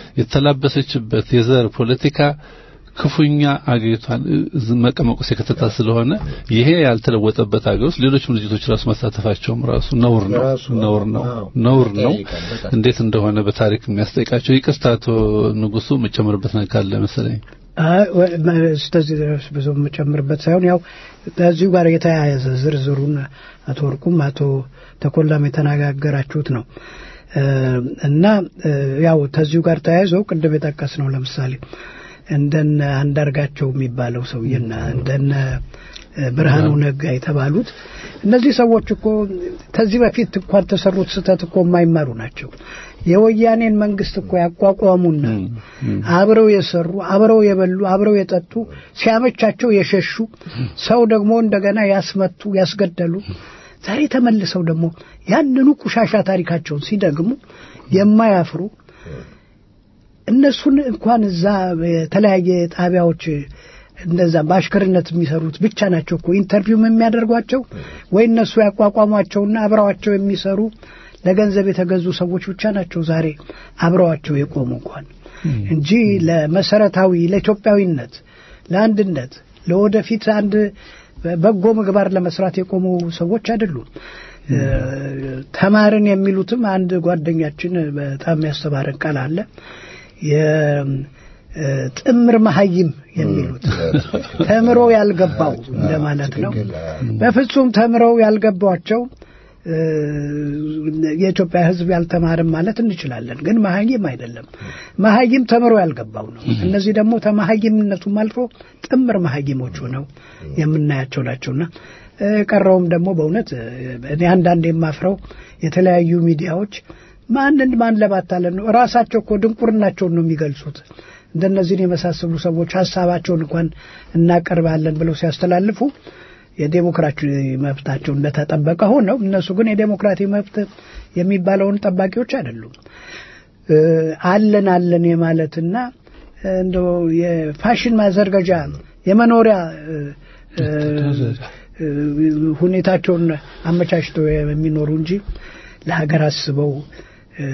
የተላበሰችበት የዘር ፖለቲካ ክፉኛ አገሪቷን እ- መቀመቅ ውስጥ የከተታ ስለሆነ ይሄ ያልተለወጠበት ሀገር ውስጥ ሌሎች ድርጅቶች ራሱ መሳተፋቸውም ራሱ ነውር ነው ነውር ነው ነውር ነው እንዴት እንደሆነ በታሪክ የሚያስጠይቃቸው ይቅርታ አቶ ንጉሱ መጨመርበት ነገር ካለ መሰለኝ አይ፣ ወ- መ- እስከዚህ ድረስ ብዙ የምጨምርበት ሳይሆን ያው ከዚሁ ጋር የተያያዘ ዝርዝሩን አቶ ወርቁም አቶ ተኮላም የተነጋገራችሁት ነው እ፣ እና እ፣ ያው ከዚሁ ጋር ተያይዘው ቅድም የጠቀስ ነው ለምሳሌ እንደነ አንዳርጋቸው የሚባለው ሰውዬና እንደነ እ፣ ብርሃኑ ነጋ የተባሉት እነዚህ ሰዎች እኮ ከዚህ በፊት እንኳን ተሰሩት ስህተት እኮ የማይማሩ ናቸው። የወያኔን መንግስት እኮ ያቋቋሙና አብረው የሰሩ አብረው የበሉ አብረው የጠጡ ሲያመቻቸው የሸሹ ሰው ደግሞ እንደገና ያስመቱ ያስገደሉ ዛሬ ተመልሰው ደግሞ ያንኑ ቁሻሻ ታሪካቸውን ሲደግሙ የማያፍሩ እነሱን እንኳን እዛ የተለያየ ጣቢያዎች እንደዛ በአሽከርነት የሚሰሩት ብቻ ናቸው እኮ ኢንተርቪውም የሚያደርጓቸው ወይ እነሱ ያቋቋሟቸውና አብረዋቸው የሚሰሩ ለገንዘብ የተገዙ ሰዎች ብቻ ናቸው ዛሬ አብረዋቸው የቆሙ እንኳን እንጂ ለመሰረታዊ ለኢትዮጵያዊነት፣ ለአንድነት፣ ለወደፊት አንድ በጎ ምግባር ለመስራት የቆሙ ሰዎች አይደሉም። እ፣ ተማርን የሚሉትም አንድ ጓደኛችን በጣም ያስተማረን ቃል አለ የጥምር መሀይም የሚሉት ተምሮ ያልገባው እንደማለት ነው። በፍጹም ተምረው ያልገባቸው እ፣ የኢትዮጵያ ሕዝብ ያልተማርም ማለት እንችላለን። ግን መሀይም አይደለም። መሀይም ተምሮ ያልገባው ነው። እነዚህ ደግሞ ተመሀይምነቱም አልፎ ጥምር መሀይሞች ሆነው የምናያቸው ናቸውና እ፣ ቀረውም ደግሞ በእውነት እ፣ እኔ አንዳንድ የማፍረው የተለያዩ ሚዲያዎች ማንን ማን ለማታለን ነው። ራሳቸው እኮ ድንቁርናቸውን ነው የሚገልጹት። እንደነዚህን የመሳሰሉ ሰዎች ሀሳባቸውን እንኳን እናቀርባለን ብለው ሲያስተላልፉ የዴሞክራሲ መብታቸው እንደተጠበቀ ሆነው እነሱ ግን የዴሞክራሲ መብት የሚባለውን ጠባቂዎች አይደሉም። እ፣ አለን አለን የማለትና እ፣ እንደው የፋሽን ማዘርገጃ የመኖሪያ እ፣ እ፣ እ፣ ሁኔታቸውን አመቻችተው የሚኖሩ እንጂ ለሀገር አስበው እ፣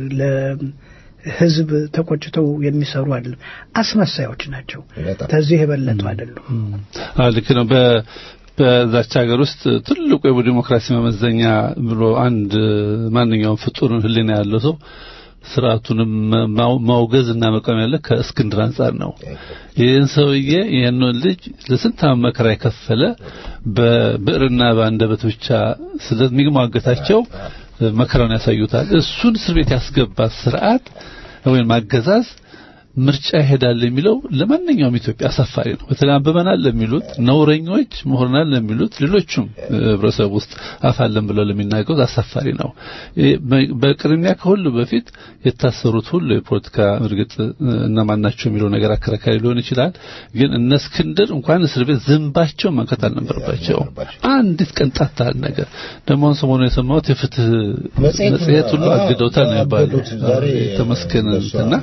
ለሕዝብ ተቆጭተው የሚሰሩ አይደለም። አስመሳዮች ናቸው። ከዚህ የበለጡ አይደሉም። አዎ ልክ ነው። በ በዛች ሀገር ውስጥ ትልቁ የዲሞክራሲ መመዘኛ ብሎ አንድ ማንኛውም ፍጡር ሕሊና ያለው ሰው ስርዓቱንም ማው- ማውገዝ እና መቃወም ያለ ከእስክንድር አንጻር ነው። ይህን ሰውዬ ይህንን ልጅ ለስንት ዓመት መከራ የከፈለ በብዕርና በአንደበት ብቻ ስለሚሟገታቸው መከራውን ያሳዩታል። እሱን እስር ቤት ያስገባ ስርዓት ወይም አገዛዝ ምርጫ ይሄዳል የሚለው ለማንኛውም ኢትዮጵያ አሳፋሪ ነው። በተለይ አንብበናል ለሚሉት ነውረኞች፣ ምሁርናል ለሚሉት ሌሎቹም ህብረተሰብ ውስጥ አፋለን ብለው ለሚናገሩት አሳፋሪ ነው። በቅድሚያ ከሁሉ በፊት የታሰሩት ሁሉ የፖለቲካ እርግጥ እነማን ናቸው የሚለው ነገር አከራካሪ ሊሆን ይችላል። ግን እነ እስክንድር እንኳን እስር ቤት ዝንባቸው መንከት አልነበረባቸውም። አንዲት ቀንጣት ታህል ነገር ደግሞ አሁን ሰሞኑን የሰማሁት የፍትህ መጽሔት ሁሉ አግደውታል ነው የሚባለው። ተመስገን እንትና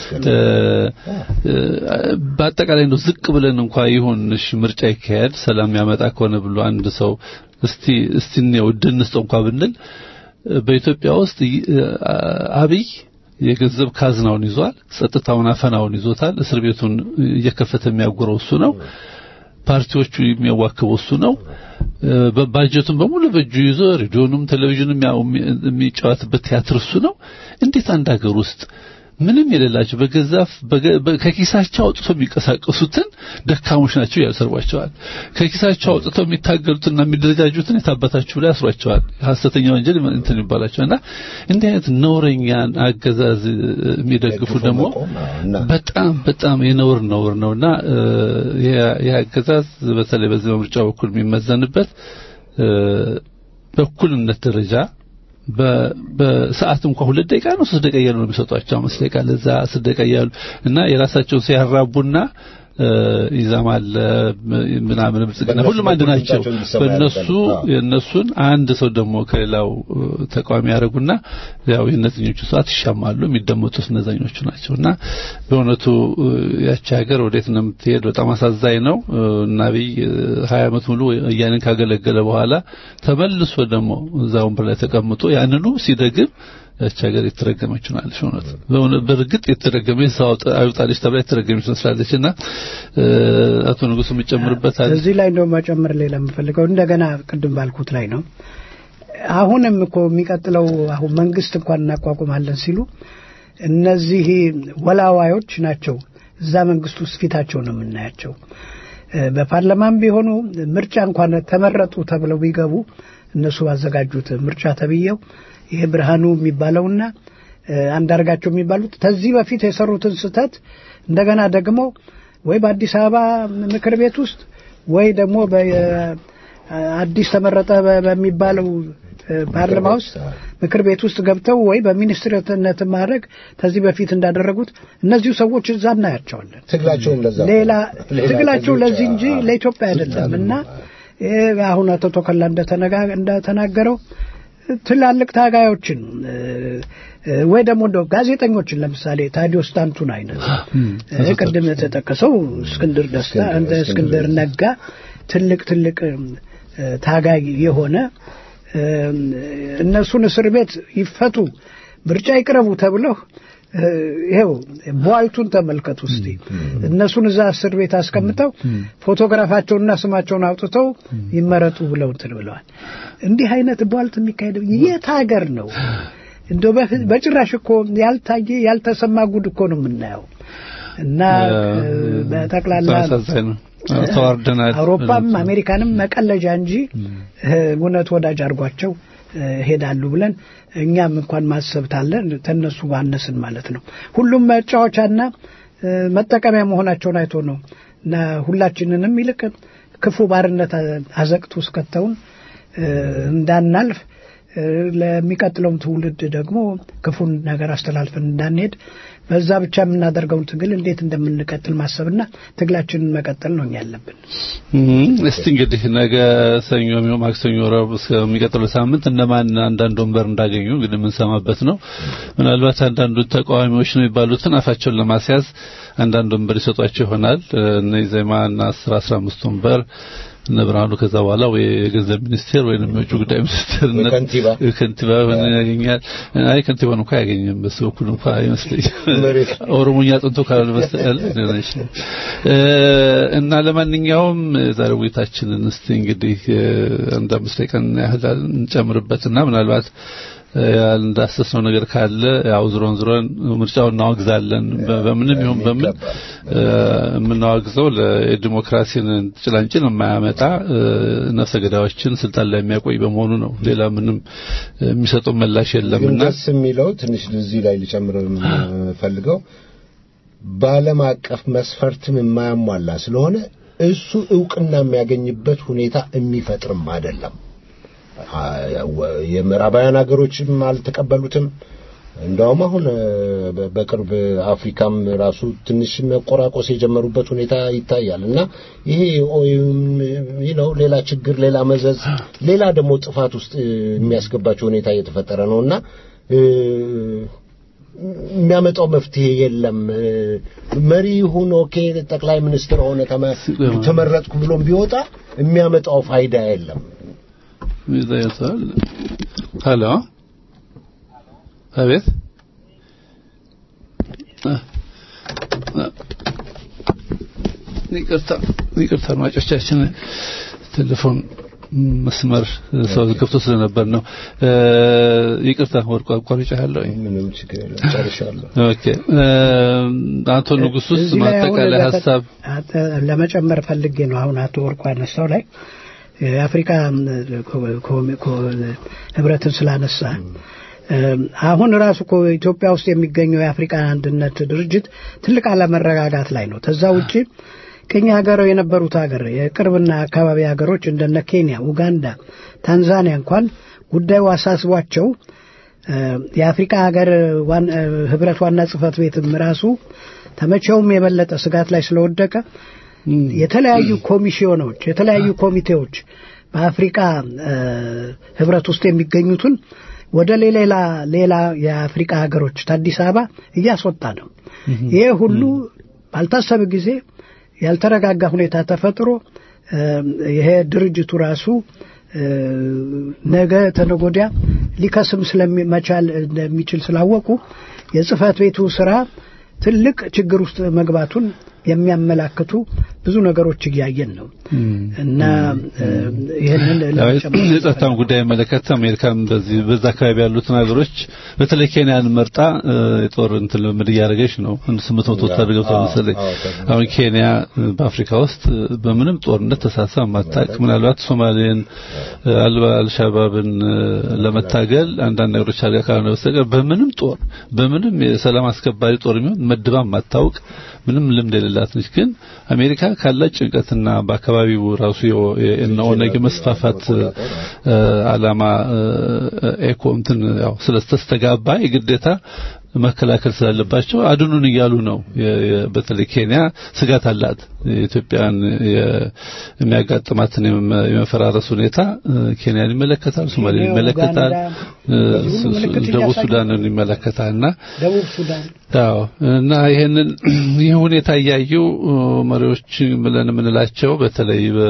በአጠቃላይ እንደው ዝቅ ብለን እንኳ ይሁን እሺ ምርጫ ይካሄድ ሰላም ያመጣ ከሆነ ብሎ አንድ ሰው እስቲ እስቲ ነው ድንስጠው እንኳ ብንል በኢትዮጵያ ውስጥ አብይ የገንዘብ ካዝናውን ይዟል፣ ጸጥታውን አፈናውን ይዞታል። እስር ቤቱን እየከፈተ የሚያጎረው እሱ ነው። ፓርቲዎቹ የሚያዋክበው እሱ ነው። ባጀቱን በሙሉ በእጁ ይዞ ሬዲዮንም ቴሌቪዥንም የሚጫወትበት ቲያትር እሱ ነው። እንዴት አንድ ሀገር ውስጥ ምንም የሌላቸው በገዛፍ ከኪሳቸው አውጥተው የሚንቀሳቀሱትን ደካሞች ናቸው ያሰርቧቸዋል። ከኪሳቸው አውጥተው የሚታገሉትና የሚደረጃጁትን የታባታችሁ ላይ ያስሯቸዋል። ሐሰተኛ ወንጀል እንትን ይባላቸው እና እንዲህ አይነት ነውረኛን አገዛዝ የሚደግፉ ደግሞ በጣም በጣም የነውር ነውር ነውና ይህ አገዛዝ በተለይ በዚህ በምርጫ በኩል የሚመዘንበት በእኩልነት ደረጃ በሰዓት እንኳን ሁለት ደቂቃ ነው ሶስት ደቂቃ እያሉ ነው የሚሰጧቸው። አምስት ደቂቃ ለዛ አስር ደቂቃ እያሉ እና የራሳቸውን ሲያራቡና ይዛማል ምናምን ብልጽግና ሁሉም አንድ ናቸው። በእነሱ የእነሱን አንድ ሰው ደግሞ ከሌላው ተቃዋሚ ያደረጉና ያው የእነዚኞቹ ሰዓት ይሻማሉ። የሚደመጡት እነዛኞቹ ናቸው እና በእውነቱ ያቺ ሀገር ወዴት ነው የምትሄድ? በጣም አሳዛኝ ነው እና አብይ ሀያ ዓመት ሙሉ ወያኔን ካገለገለ በኋላ ተመልሶ ደግሞ እዛ ወንበር ላይ ተቀምጦ ያንኑ ሲደግም ያቺ ሀገር የተረገመች ሆናለች። እውነት በእርግጥ የተረገመ ሰው አይውጣልሽ ተብላ የተረገመች መስላለች እና አቶ ንጉሱ የሚጨምርበት አለ። እዚህ ላይ እንደው መጨመር ሌላ የምፈልገው እንደገና ቅድም ባልኩት ላይ ነው። አሁንም እኮ የሚቀጥለው አሁን መንግስት እንኳን እናቋቁማለን ሲሉ እነዚህ ወላዋዮች ናቸው እዛ መንግስት ውስጥ ፊታቸው ነው የምናያቸው። በፓርላማም ቢሆኑ ምርጫ እንኳን ተመረጡ ተብለው ቢገቡ እነሱ ባዘጋጁት ምርጫ ተብየው ይሄ ብርሃኑ የሚባለውና አንዳርጋቸው የሚባሉት ከዚህ በፊት የሰሩትን ስህተት እንደገና ደግሞ ወይ በአዲስ አበባ ምክር ቤት ውስጥ ወይ ደግሞ አዲስ ተመረጠ በሚባለው ፓርላማ ውስጥ ምክር ቤት ውስጥ ገብተው ወይ በሚኒስትርነት ማድረግ ከዚህ በፊት እንዳደረጉት እነዚሁ ሰዎች እዛ እናያቸዋለን። ትግላቸውም ለዛ ሌላ ትግላቸው ለዚህ እንጂ ለኢትዮጵያ አይደለም እና አሁን አቶ ተኮላ እንደተናገረው ትላልቅ ታጋዮችን ወይ ደግሞ እንደው ጋዜጠኞችን ለምሳሌ ታዲዮስ ታንቱን አይነት ቅድም የተጠቀሰው እስክንድር ደስታ እንደ እስክንድር ነጋ ትልቅ ትልቅ ታጋይ የሆነ እነሱን እስር ቤት ይፈቱ፣ ምርጫ ይቅረቡ ተብለው ይሄው ቧልቱን ተመልከቱ እስቲ። እነሱን እዛ እስር ቤት አስቀምጠው ፎቶግራፋቸውንና ስማቸውን አውጥተው ይመረጡ ብለው እንትን ብለዋል። እንዲህ አይነት ቧልት የሚካሄደው የት ሀገር ነው? እንደው በጭራሽ እኮ ያልታየ ያልተሰማ ጉድ እኮ ነው የምናየው እና በጠቅላላ ተዋርደናል። አውሮፓም አሜሪካንም መቀለጃ እንጂ እውነት ወዳጅ አድርጓቸው ሄዳሉ ብለን እኛም እንኳን ማሰብ ታለን ተነሱ ባነስን ማለት ነው። ሁሉም መጫወቻና መጠቀሚያ መሆናቸውን አይቶ ነው እና ሁላችንንም ይልቅ ክፉ ባርነት አዘቅት ውስጥ ከተውን እንዳናልፍ ለሚቀጥለውም ትውልድ ደግሞ ክፉን ነገር አስተላልፈን እንዳንሄድ በዛ ብቻ የምናደርገውን ትግል እንዴት እንደምንቀጥል ማሰብና ትግላችንን መቀጠል ነው ያለብን። እስቲ እንግዲህ ነገ ሰኞ፣ ማክሰኞ፣ ረቡዕ እስከሚቀጥለው ሳምንት እነማን አንዳንድ ወንበር እንዳገኙ እንግዲህ የምንሰማበት ነው። ምናልባት አንዳንዱ ተቃዋሚዎች ነው የሚባሉትን አፋቸውን ለማስያዝ አንዳንድ ወንበር ይሰጧቸው ይሆናል። እነ ኢዜማና አስር አስራ አምስት ወንበር እነ ብርሃኑ ከዛ በኋላ ወይ የገንዘብ ሚኒስቴር ወይንም የውጭ ጉዳይ ሚኒስቴር ከንቲባ ከንቲባ ያገኛል። አይ ከንቲባን እንኳን አያገኝም። በሱ በኩል እንኳን አይመስለኝም። ኦሮሞኛ ጥንቶ ካላለ በስተቀር እና ለማንኛውም ዛሬ ውይይታችንን እስቲ እንግዲህ አንድ አምስት ደቂቃ ያህል እንጨምርበትና ምናልባት እንዳሰስነው ነገር ካለ ያው ዝሮን ዝሮን ምርጫውን እናወግዛለን። በምንም ይሁን በምን የምናወግዘው ለዲሞክራሲን ጭላንጭል የማያመጣ ነፍሰ ገዳዮችን ስልጣን ላይ የሚያቆይ በመሆኑ ነው። ሌላ ምንም የሚሰጠው ምላሽ የለምና ደስ የሚለው ትንሽ እዚህ ላይ ሊጨምር የምፈልገው በዓለም አቀፍ መስፈርትም የማያሟላ ስለሆነ እሱ እውቅና የሚያገኝበት ሁኔታ የሚፈጥርም አይደለም። አ- ወ- የምዕራባውያን ሀገሮችም አልተቀበሉትም። እንደውም አሁን እ፣ በ- በቅርብ አፍሪካም ራሱ ትንሽ መቆራቆስ የጀመሩበት ሁኔታ ይታያል እና ይሄ ነው ሌላ ችግር፣ ሌላ መዘዝ፣ ሌላ ደግሞ ጥፋት ውስጥ እ፣ የሚያስገባቸው ሁኔታ እየተፈጠረ ነው እና እ፣ የሚያመጣው መፍትሄ የለም። እ፣ መሪ ይሁን ኦኬ፣ ጠቅላይ ሚኒስትር ሆነ ተመ- ተመረጥኩ ብሎም ቢወጣ የሚያመጣው ፋይዳ የለም። ይዘያታል ሄሎ አቤት አ- አ- ይቅርታ ይቅርታ አድማጮቻችን ቴሌፎን መስመር ሰው ከፍቶ ስለነበር ነው እ፣ ይቅርታ ወርቋ አቋርጬሃለሁ ምንም ችግር የለም። ጨርሻለሁ። ኦኬ እ፣ አቶ ንጉሱስ እዚህ ላይ አሁን ማጠቃለያ ለፈ- ሀሳብ አተ- ለመጨመር ፈልጌ ነው። አሁን አቶ ወርቁ ያነሳው ላይ የአፍሪካ ኮ- ኮ- ኮ- ህብረትን ስላነሳ አሁን ራሱ እኮ ኢትዮጵያ ውስጥ የሚገኘው የአፍሪካ አንድነት ድርጅት ትልቅ አለመረጋጋት ላይ ነው። ከዛ ውጭ ቅኝ ሀገረው የነበሩት ሀገር የቅርብና አካባቢ ሀገሮች እንደነ ኬንያ፣ ኡጋንዳ፣ ታንዛኒያ እንኳን ጉዳዩ አሳስቧቸው እ፣ የአፍሪካ ሀገር ዋን- እ፣ ህብረት ዋና ጽህፈት ቤትም ራሱ ተመቼውም የበለጠ ስጋት ላይ ስለወደቀ የተለያዩ ኮሚሽኖች የተለያዩ ኮሚቴዎች በአፍሪካ እ፣ ህብረት ውስጥ የሚገኙትን ወደ ሌላ ሌላ የአፍሪካ ሀገሮች ከአዲስ አበባ እያስወጣ ነው። ይሄ ሁሉ ባልታሰበ ጊዜ ያልተረጋጋ ሁኔታ ተፈጥሮ እ፣ ይሄ ድርጅቱ ራሱ እ፣ ነገ ተነጎዲያ ሊከስም ስለመቻል እንደሚችል ስላወቁ የጽህፈት ቤቱ ስራ ትልቅ ችግር ውስጥ መግባቱን የሚያመላክቱ ብዙ ነገሮች እያየን ነው እና እ፣ ይህንን ለመጨመር የጸጥታውን ጉዳይ መለከት አሜሪካም በዚህ በዛ አካባቢ ያሉትን ሀገሮች በተለይ ኬንያን መርጣ እ፣ የጦር እንትን ልምምድ እያደረገች ነው። አንድ ስምንት መቶ ወታደር ገብቷል መሰለኝ። አሁን ኬንያ እ፣ በአፍሪካ ውስጥ እ፣ በምንም ጦርነት ተሳትፋ ማታቅ ምናልባት ሶማሌን እ፣ አልባ- አልሻባብን እ፣ ለመታገል አንዳንድ ነገሮች አድርጋ ካልሆነ በስተቀር በምንም ጦር በምንም የሰላም አስከባሪ ጦር የሚሆን መድባ ማታውቅ ምንም ልምድ የሌላት ነች። ግን አሜሪካ ካላት ጭንቀትና በአካባቢው ራሱ የኦ- የእነ ኦነግ መስፋፋት እ፣ ዓላማ እ፣ ኤኮ እንትን ያው ስለተስተጋባ የግዴታ መከላከል ስላለባቸው አድኑን እያሉ ነው። የ- የ- በተለይ ኬንያ ስጋት አላት። የኢትዮጵያን የ- የሚያጋጥማትን የመ- የመፈራረስ ሁኔታ እ፣ ኬንያን ይመለከታል፣ ሶማሌን ኬንያ፣ ይመለከታል፣ ኡጋንዳ፣ እ፣ በዚህ ሁሉ ሱ- ሱ- ምልክት ደቡብ እያሳዩ ሱዳንን ይመለከታልና ደቡብ ሱዳን አዎ እና ይሄንን ይህ ሁኔታ እያዩ እ፣ መሪዎች ብለን የምንላቸው በተለይ በ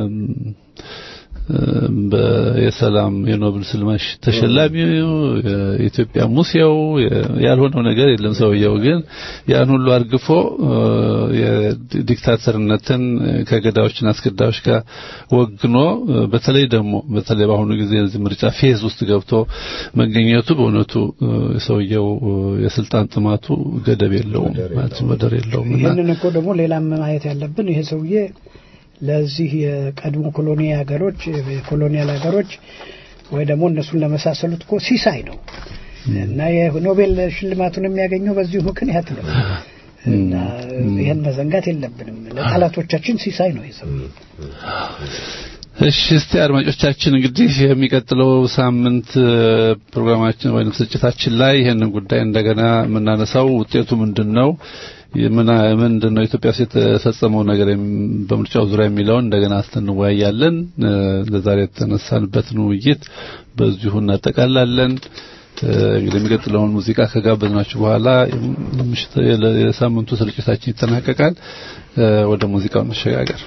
በየሰላም የኖብል ስልማሽ ተሸላሚው የኢትዮጵያ ሙሴው ያልሆነው ነገር የለም። ሰውየው ግን ያን ሁሉ አርግፎ እ፣ የዲክታተርነትን ከገዳዮችና አስገዳዮች ጋር ወግኖ እ፣ በተለይ ደግሞ በተለይ በአሁኑ ጊዜ እዚህ ምርጫ ፌዝ ውስጥ ገብቶ መገኘቱ በእውነቱ እ፣ የሰውየው እ፣ የስልጣን ጥማቱ ገደብ የለውም ማለት ወደር የለውም እና ይህንን እኮ ደግሞ ሌላም ማየት ያለብን ይሄ ሰውዬ ለዚህ የቀድሞ ኮሎኒ ሀገሮች የኮሎኒያል ሀገሮች ወይ ደግሞ እነሱን ለመሳሰሉት እኮ ሲሳይ ነው እና የኖቤል ሽልማቱን የሚያገኘው በዚሁ ምክንያት ነው እና ይህን መዘንጋት የለብንም። ለጠላቶቻችን ሲሳይ ነው ይህ ሰውዬ። እሺ እስቲ አድማጮቻችን እንግዲህ የሚቀጥለው ሳምንት እ፣ ፕሮግራማችን ወይም ስርጭታችን ላይ ይህንን ጉዳይ እንደገና የምናነሳው ውጤቱ ምንድን ነው የምና ምንድን ነው ኢትዮጵያ ውስጥ የተፈጸመው ነገር የም- በምርጫው ዙሪያ የሚለውን እንደገና አስተንወያያለን። እ፣ ለዛሬ የተነሳንበትን ውይይት በዚሁ እናጠቃላለን። እ፣ እንግዲህ የሚቀጥለውን ሙዚቃ ከጋበዝናችሁ በኋላ የምሽት የሳምንቱ ስርጭታችን ይጠናቀቃል። እ፣ ወደ ሙዚቃው እንሸጋገር።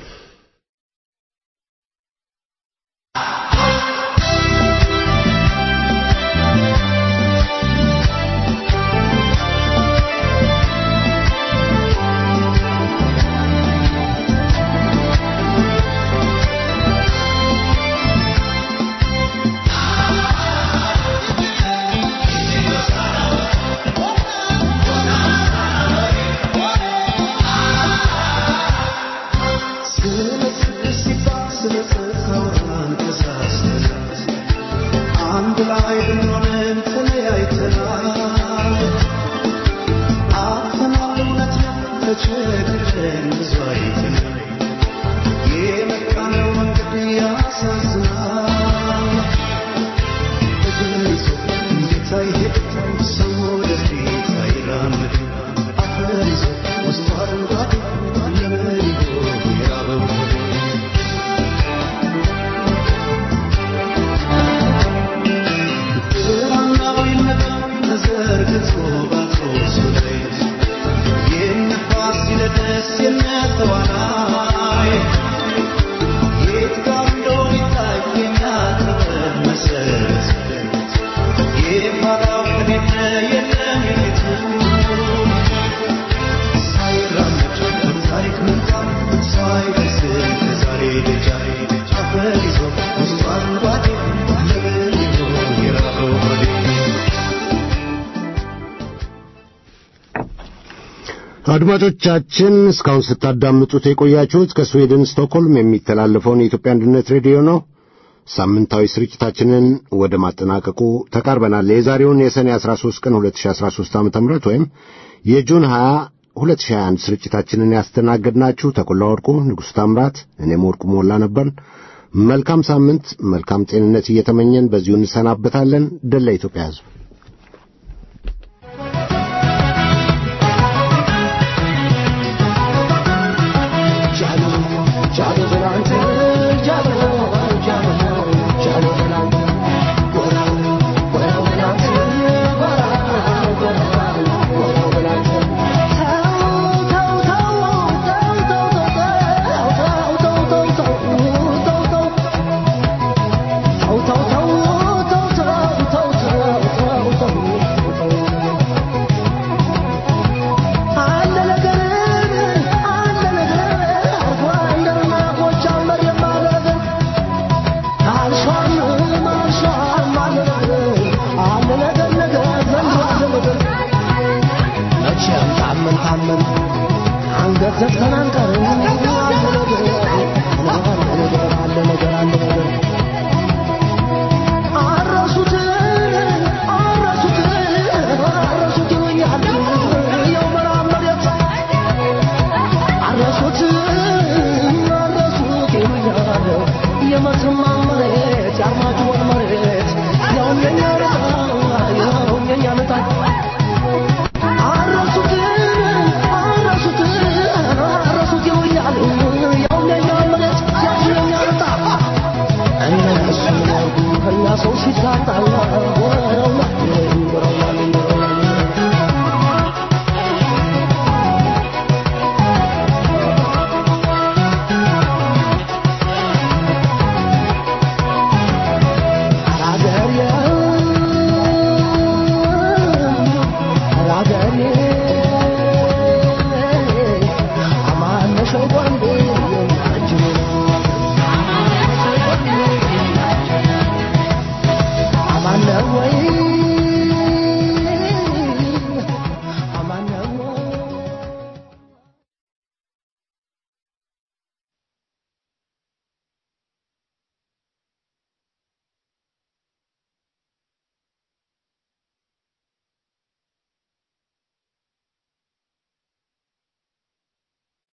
Good ተቸግረን ብዙ አይተናል። የመጣነው መንገድ ያሳዝናል። እግር ይዞ እንዴት አይሄድም ሰው ወደፊት አይራመድም። አፈር ይዞ ውስጡ አረንጓዴ ለምን ይሆን የራበው ሆዴ? ብርሃናዊነት ተዘርግቶ ባትሮሱ ላይ የነፋሲለደስ የነተዋናይ የት ጋር እንደሆነ ይታይ የኛ ጥበብ መሰረት የፋራው ከሌለ የለም የቤቱ ሳይራመድ በታሪክ ምንጣፍ ሳይደርስም ከዛሬ ደጃፍ አፈር ይዞ ውስጡ አረንጓዴ ለምን ይሆን የራበው ሆዴ? አድማጮቻችን እስካሁን ስታዳምጡት የቆያችሁት ከስዌድን ስቶክሆልም የሚተላለፈውን የኢትዮጵያ አንድነት ሬዲዮ ነው። ሳምንታዊ ስርጭታችንን ወደ ማጠናቀቁ ተቃርበናል። የዛሬውን የሰኔ 13 ቀን 2013 ዓ.ም ወይም የጁን 20 2021 ስርጭታችንን ያስተናገድናችሁ ተቆላ ወርቁ፣ ንጉሥ ታምራት፣ እኔም ወርቁ ሞላ ነበርን። መልካም ሳምንት፣ መልካም ጤንነት እየተመኘን በዚሁ እንሰናበታለን። ደላ ኢትዮጵያ ሕዝብ አንገት ዘግተን አንቀርም